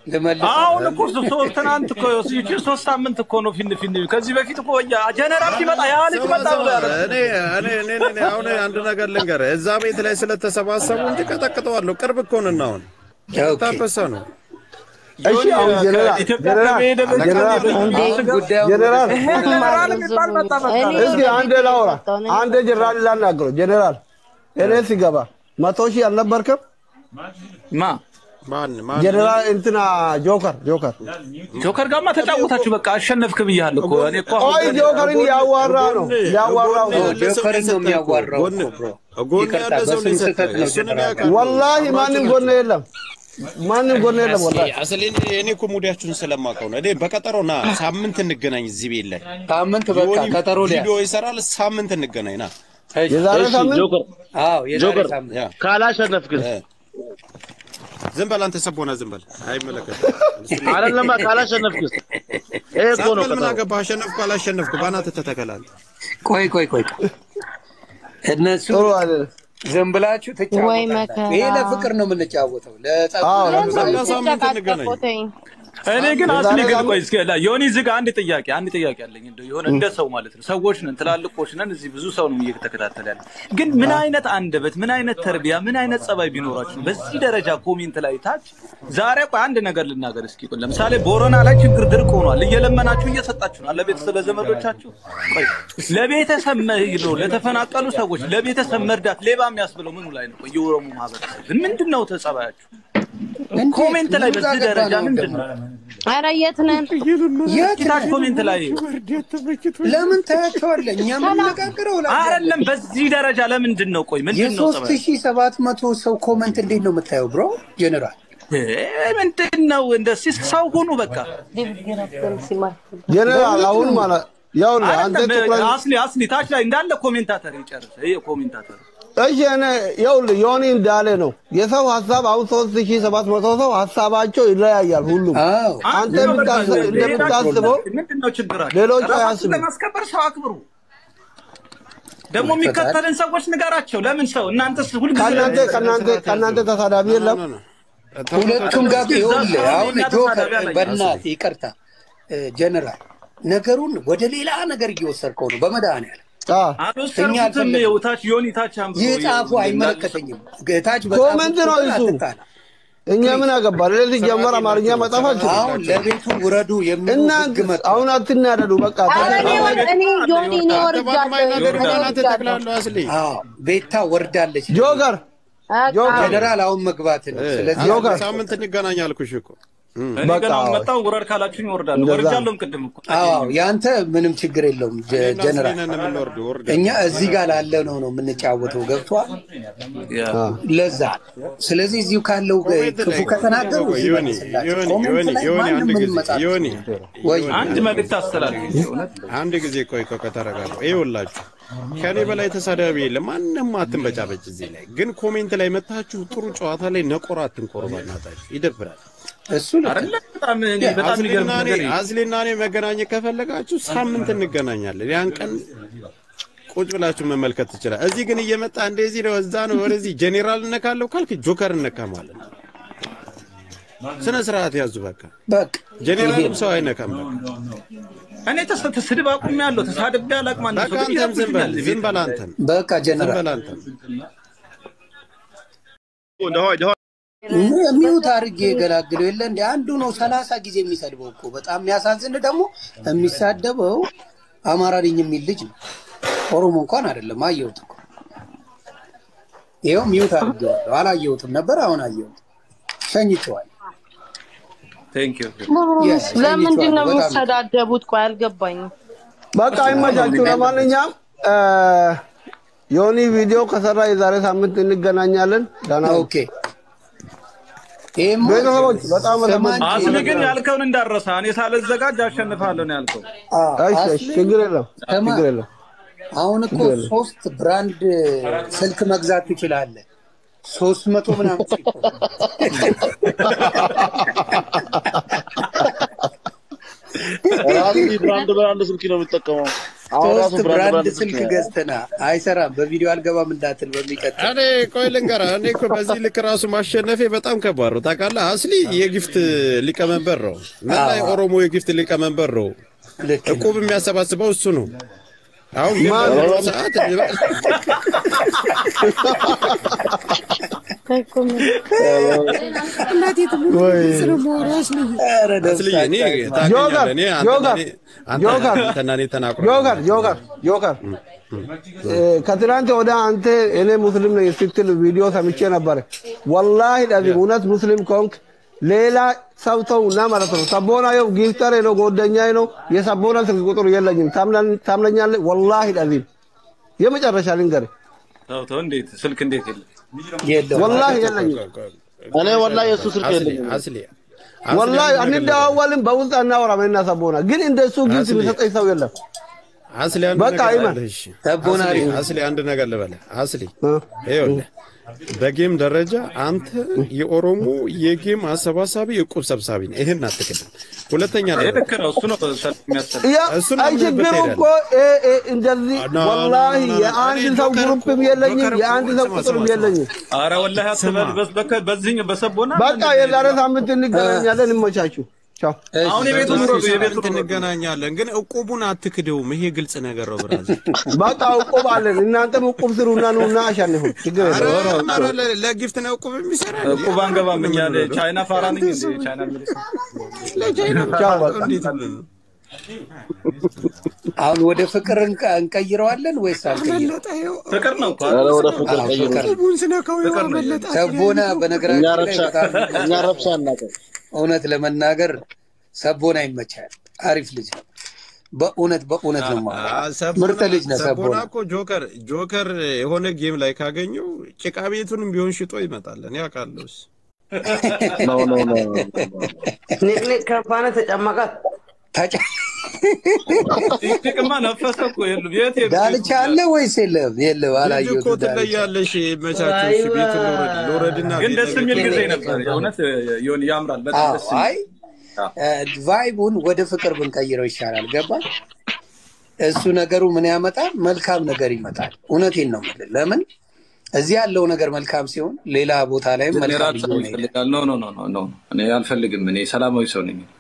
ልመልስ አሁን እኮ ሶ- ሶስት ትናንት እኮ ይቺን ሶስት ሳምንት እኮ ነው ፊን ፊን ከዚህ በፊት እኮ ያ ጀነራል ሲመጣ ያ ልጅ መጣ ብሎ ያለ እኔ እኔ እኔ እኔ አሁን አንድ ነገር ልንገርህ፣ እዛ ቤት ላይ ስለተሰባሰቡ እንጂ ቀጠቅጠዋለሁ። ቅርብ እኮ ነን አሁን ኦኬ። ታበሰ ነው። እሺ አሁን ጀነራል ኢትዮጵያ ጀነራል ከመሄደ በፊት ጀነራል አሁን ጉዳዩን ጀነራል ጀነራል የሚባል መጣ በቃ እስኪ አንድ ላውራ አንድ ጀነራል ላናግረው ጀነራል እኔ ሲገባ መቶ ሺህ አልነበርክም ማ ማን ማን ጀነራል እንትና ጆከር ጆከር ጆከር ጋማ ተጫወታችሁ በቃ አሸነፍክ ብያለሁ እኮ እኔ እኮ ቆይ ጆከርን ያዋራ ነው ያዋራው ነው ጆከርን ነው የሚያዋራው ጎን እኮ ብሮ። ጎን ይቅርታ፣ ያለ ሰው በስም ነው ስህተት ነው እሱን እኔ ጀነራል። አውቃለሁ። ወላሂ ማንም ጎን የለም ማንም ጎን የለም ወላሂ አስሌ እኔ እኮ ሙዲያችሁን ስለማውቀው ነው። እኔ በቀጠሮ ና ሳምንት እንገናኝ እዚህ ቤት ላይ ሳምንት በቃ ዮኒ ቀጠሮ ሊያ ቪዲዮ ይሰራል። ሳምንት እንገናኝ ና የዛሬ እሺ ሳምንት ጆከር አዎ የዛሬ ጆከር ሳምንት ያ ካላሸነፍክስ እ። ዝም በል አንተ ሰቦና ዝም በል አይመለከትም። አይደለማ ካላሸነፍክስ ይሄ እኮ ነው ምን ቀጠሮ አገባህ? አሸነፍኩ አላሸነፍኩ በአናትህ ተተከላል። ቆይ ቆይ ቆይ እነሱ ጥሩ አይደለም ዝም ብላችሁ ወይ ትጫወታላችሁ። መከራ። ይሄ ለፍቅር ነው የምንጫወተው ለጸብ አዎ በዛ ሳምንት እንገናኝ። ተጫቃቀቁትኝ እኔ ግን የዛሬ አስሊ ግን ሳምንት- ቆይ እስኪ ላ- ዮኒ እዚህ ጋር አንድ ጥያቄ አንድ ጥያቄ አለኝ እንደው የሆነ እንደ ሰው ማለት ነው ሰዎች ነን ትላልቆች ነን እዚህ ብዙ ሰው ነው እየተከታተለ ያለ ግን ምን አይነት አንደበት ምን አይነት ተርቢያ ምን አይነት ጸባይ ቢኖራችሁ ነው በዚህ ደረጃ ኮሜንት ላይ ታች ዛሬ ቆይ አንድ ነገር ልናገር እስኪ ቆይ ለምሳሌ ቦረና ላይ ችግር ድርቅ ሆኗል እየለመናችሁ እየሰጣችሁ ነው ለቤተሰብ ለዘመዶቻችሁ ቆይ ለቤተሰብ መ- ነው ለተፈናቀሉ ሰዎች ለቤተሰብ መርዳት ሌባ የሚያስብለው ምኑ ላይ ነው ቆይ የኦሮሞ ማህበረሰብ ምንድን ነው ተጸባያችሁ እንዴት? ኮሜንት ላይ ምን በዚህ ጋር ደረጃ ገባ ነው ምንድን ነው ኧረ የት ነን የት ታች ኮሜንት ላይ ለምን ታያቸዋለህ? እኛ የምንነጋገረው ላ- አይደለም በዚህ ደረጃ ለምንድን ነው ቆይ ምንድን ነው የሶስት ሺህ ሰባት መቶ ሰው ኮመንት እንዴት ነው የምታየው ብሮ ጀነራል? እ ምንድን ነው እንደዚህ ሰው ሁኑ በቃ ጀነራል አሁን ማለት ያውልህ አንተ አይደለም ትኩረት አስሊ አስሊ ታች ላይ እንዳለ ኮሜንታተር ይጨርስ ይሄ ኮሜንታተር እሺ እኔ ይኸውልህ ዮኒ እንዳለ ነው የሰው ሀሳብ አሁን ሶስት ሺህ ሰባት መቶ ሰው ሀሳባቸው ይለያያል ሁሉም አዎ አንተ የምታስ- እንደምታስበው ምንድን ነው ችግራችሁ ሌሎቹ ራሳችሁን አያስቡም። ለማስከበር ሰው አክብሩ ደግሞ የሚከተልን ሰዎች ንገራቸው ለምን ሰው እናንተስ ሁልጊዜ ከእናንተ ከእናንተ ከእናንተ ተሳዳቢ የለም ሁለቱም ጋር ይኸውልህ እዛ አሁን እኛ ጆከር ተሳዳቢ አላየንም። በእናትህ ይቅርታ እ፣ ጀነራል ነገሩን ወደ ሌላ ነገር እየወሰድከው ነው በመድኃኒዓለም አ አልወሰድኩትም አልፈለግንም። ይኸው ታች ዮኒ ታች አንብቦ ይህ ጻፉ ይኸው አይመለከተኝም ታች ኮመንት ነው እሱ። አትጣላ እኛ ምን አገባ ለዚህ ጀመር አማርኛ መጻፍ አልችልም አሁን ለቤቱ ውረዱ የሚሉ እናንተ ህግ መጣ አሁን አትናደዱ በቃ ኧረ እኔ ወር- እኔ ዮኒ እኔ ወርጃለሁ ነገር እኔ በእናትህ ወርጃለሁ ተክላለሁ አስሌ አዎ ቤታ ወርዳለች ጆከር በቃ ጆከር ጀነራል አሁን መግባት ነው ስለዚህ ጆከር ሳምንት እንገናኝ አልኩሽ እኮ እኔ በቃ ገና አዎ። መጣሁ ውረድ ካላችሁኝ እወርዳለሁ እንደዛ ወርጃለሁም ቅድም እኮ አዎ ያንተ ምንም ችግር የለውም ጀ- ጀነራል ነን የምንወርደው ወርድ እኛ እዚህ ጋር ላለ ነው ነው የምንጫወተው ገብቷል ያ አ ለዛ ስለዚህ እዚሁ ካለው ኮሜንት ክፉ ላይ ከተናገሩ እዚህ ዮኒ መልስላቸው። ዮኒ ኮሜንት ዮኒ ላይ ዮኒ ማንም አንድ ምንም ጊዜ መጻፍ ዮኒ ወይ አንድ መልእክት አስተላልፍ እውነት አንድ ጊዜ ቆይ ቆይ ከተረጋጋ ይኸውላችሁ ከኔ በላይ ተሳዳቢ የለም። ማንም አትንበጫበጭ እዚህ ላይ ግን ኮሜንት ላይ መታችሁ ጥሩ ጨዋታ ላይ ነቆራ አትንቆሩ። በእናታችሁ ይደብራል። እሱ ልክ ነው። አይደለ በጣም እኔ በጣም የሚገርም አስሊና እኔ ነገር ይሄ። አስሊና እኔ መገናኘት ከፈለጋችሁ ሳምንት እንገናኛለን። ያን ቀን ቁጭ ብላችሁ መመልከት ትችላል። እዚህ ግን እየመጣ እንደዚህ ነው እዛ ነው ወደዚህ ጄኔራል እነካለሁ ካልክ ጆከር እነካ ማለት ነው። ስነ ስርዓት ያዙ። በቃ በቃ ጄኔራልም ሰው አይነካም። በቃ እኔ ተስ- ስድብ አቁሜያለሁ ተሳድቤ አላቅም አንድ በቃ ሰው ግን አንተም ዝም በል ይረብሽኛል ዝም በል አንተም በቃ ዝም ጀነራል በል አንተም ሚዩት አድርጌ የገላግለው የለ እንደ አንዱ ነው ሰላሳ ጊዜ የሚሰድበው እኮ በጣም የሚያሳዝን ደግሞ የሚሳደበው አማራ ነኝ የሚል ልጅ ነው። ኦሮሞ እንኳን አይደለም። አየሁት እኮ ይኸው ሚዩት አድርጌዋለሁ። አላየሁትም ነበር፣ አሁን አየሁት። ሸኝቼዋለሁ። ቴንክ ዩ Yes, ለምንድን ነው በጣም የሚሰዳደቡት? ቆይ አልገባኝም። በቃ አይመቻችሁ። ለማንኛውም እ፣ ዮኒ ቪዲዮ ከሰራ የዛሬ ሳምንት እንገናኛለን። ደህና ሁኑ። ኦኬ። ይሄማ ቤተሰቦች በጣም ስማኝ፣ አስሊ ግን ያልከውን እንዳረሳ እኔ ሳልዘጋጅ አሸንፋለሁ ነው ያልከው አዎ፣ እሺ፣ እሺ፣ አስሊ ችግር የለም ስማ፣ ችግር የለም። አሁን እኮ ችግር የለም። ሶስት ብራንድ ስልክ መግዛት ትችላለህ። ሶስት መቶ ምናምን ሲኮ ራሱ ብራንድ ብራንድ ስልክ ነው የሚጠቀመው። አሁን ራሱ ሶስት ብራንድ ብራንድ ብራንድ ስልክ ስልክ ገዝተና አይሰራም። በቪዲዮ አልገባም እንዳትል በሚቀጥል እኔ ቆይ ልንገርህ፣ እኔ እኮ በዚህ ልክ ራሱ ማሸነፌ በጣም ከባድ ነው ታውቃለህ። አስሊ የጊፍት ሊቀመንበር ነው፣ መላ የኦሮሞ የጊፍት ሊቀመንበር ነው። ልክ ነው። እቁብ የሚያሰባስበው እሱ ነው። አሁን ግን ማን? በሚለው ሰዓት ኧረ አስሊ እኔ ደስታቸው ታውቀኛለህ፣ እኔ አንተና ጆከር፣ እኔ- አንተ- ጆከር፣ አንተና እኔ ተናግረን ጆከር ጆከር ጆከር እ፣ ከትናንት ወደ አንተ እኔ ሙስሊም ነኝ ስትል ቪዲዮ ሰምቼ ነበረ። ወላሂ ለዚህ እውነት ሙስሊም ከሆንክ ሌላ ሰው ተውና ማለት ነው። ሰቦና የው ጊፍተሬ ነው ጓደኛዬ ነው። የሰቦና ስልክ ቁጥር የለኝም። ታምናን- ታምነኛለህ? ወላሂ ለዚህ የመጨረሻ ልንገርህ፣ ተው ተው፣ እንዴት ስልክ እንዴት የለም? የለውም። ወላሂ የለኝም። እኔ ወላሂ የእሱ ስልክ አስሊ የለኝም። አስሊ ወላሂ አንደዋወልም፣ በውስጥ አናወራም። እና ሰቦና ግን እንደሱ ጊፍት አስሊ- የሚሰጠኝ ሰው የለም። አስሊ አንድ በቃ ነገር ይመን። ልበልህ፣ እሺ። ሰቦና አስሊ አሪፍ ነው። አስሊ አንድ ነገር ልበልህ አስሊ እ፣ ይኸውልህ በጌም ደረጃ አንተ የኦሮሞ የጌም አሰባሳቢ እቁብ ሰብሳቢ ነህ። ይህን አትክድም። ሁለተኛ ይሄ ነገር ልክ ነው። እሱ ነው ሰልፍ የሚያስጠላ። ያ እሱን አይ አምነህበት ችግሩ ትሄዳለህ። እኮ እ፣ እ፣ እንደዚህ ኖ፣ ኖ፣ ወላሂ ኖ፣ ኖ፣ ኖ። የአንድ እኔ ሰው ጆከር ግሩፕም እኮ- የለኝም፣ ጆከር እኮ የአንድ ሰው ስማ፣ ቁጥርም ስማ፣ የለኝም። አረ ወላሂ አትበል። በስ- በከ- በዚህኛው በሰቦና በቃ የዛሬ ሳምንት እንገናኛለን። ይመቻችሁ። ቻው። አሁን የቤቱ ኑሮ የቤቱ ኑሮ እንገናኛለን፣ ግን እቁቡን አትክደውም። ይሄ ግልጽ ነገር ነው ብራዘር። በቃ እቁብ አለን። እናንተም እቁብ ስሩና ኑና አሸንፉ። ችግር ኧረ የለውም። ኧረ ለ- ለጊፍት ነው እቁብ የሚሰራ እቁብ አንገባም እኛ ቻይና ፋራ ነኝ እንዴ? ቻይና ሚሊስ ቻው በቃ። እንዴት ብለህ ነው? አሁን ወደ ፍቅር እንቀ- እንቀይረዋለን ወይስ አልቀይረው? ፍቅር ነው እኮ ኧረ ወደ ፍቅር አዎ፣ ቀይሩ። ፍቅር ፍቅር ነው። ሰቦና እኛ በነገራችን ላይ ረብሻ በጣም እኛ ረብሻ አናውቅም። እውነት ለመናገር ሰቦና ይመቻል። አሪፍ ልጅ ነው። በእውነት በእውነት ነው የማወራው። አ- ሰቦና- ምርጥ ልጅ ነው ሰቦና ሰቦና። እኮ ጆከር ጆከር የሆነ ጌም ላይ ካገኘው ጭቃ ቤቱንም ቢሆን ሽጦ ይመጣል። እኔ አውቃለሁ። እሱ ኖ ኖ ኖ ንቅንቅ ከፋነ ተጨመቃት ታጫ- ጥቅማ ነፈሰ እኮ የሉም። የት የት ዳልቻ አለ ወይስ የለም? የለም፣ ልጅ እኮ አላየሁትም። ዳልቻ ትለያለሽ። መቻችሁ እሺ፣ ቤቱ ልውረድ ልውረድና ግን ቤት ደስ የሚል ለቤቱ ጊዜ ነበር። የእውነት የሆነ ያምራል። በጣም አዎ፣ ደስ የሚል አይ ቫይቡን ወደ ፍቅር ብንቀይረው ይሻላል። ገባ? እሱ ነገሩ ምን ያመጣል? መልካም ነገር ይመጣል። እውነቴን ነው የምልህ። ለምን እዚህ ያለው ነገር መልካም ሲሆን ሌላ ቦታ ላይም እኔ መልካም ራብ ሰው እየሆነ ይሄዳል። ይፈልጋል። ኖ ኖ ኖ ኖ ኖ እኔ አልፈልግም። እኔ ሰላማዊ ሰው ነኝ።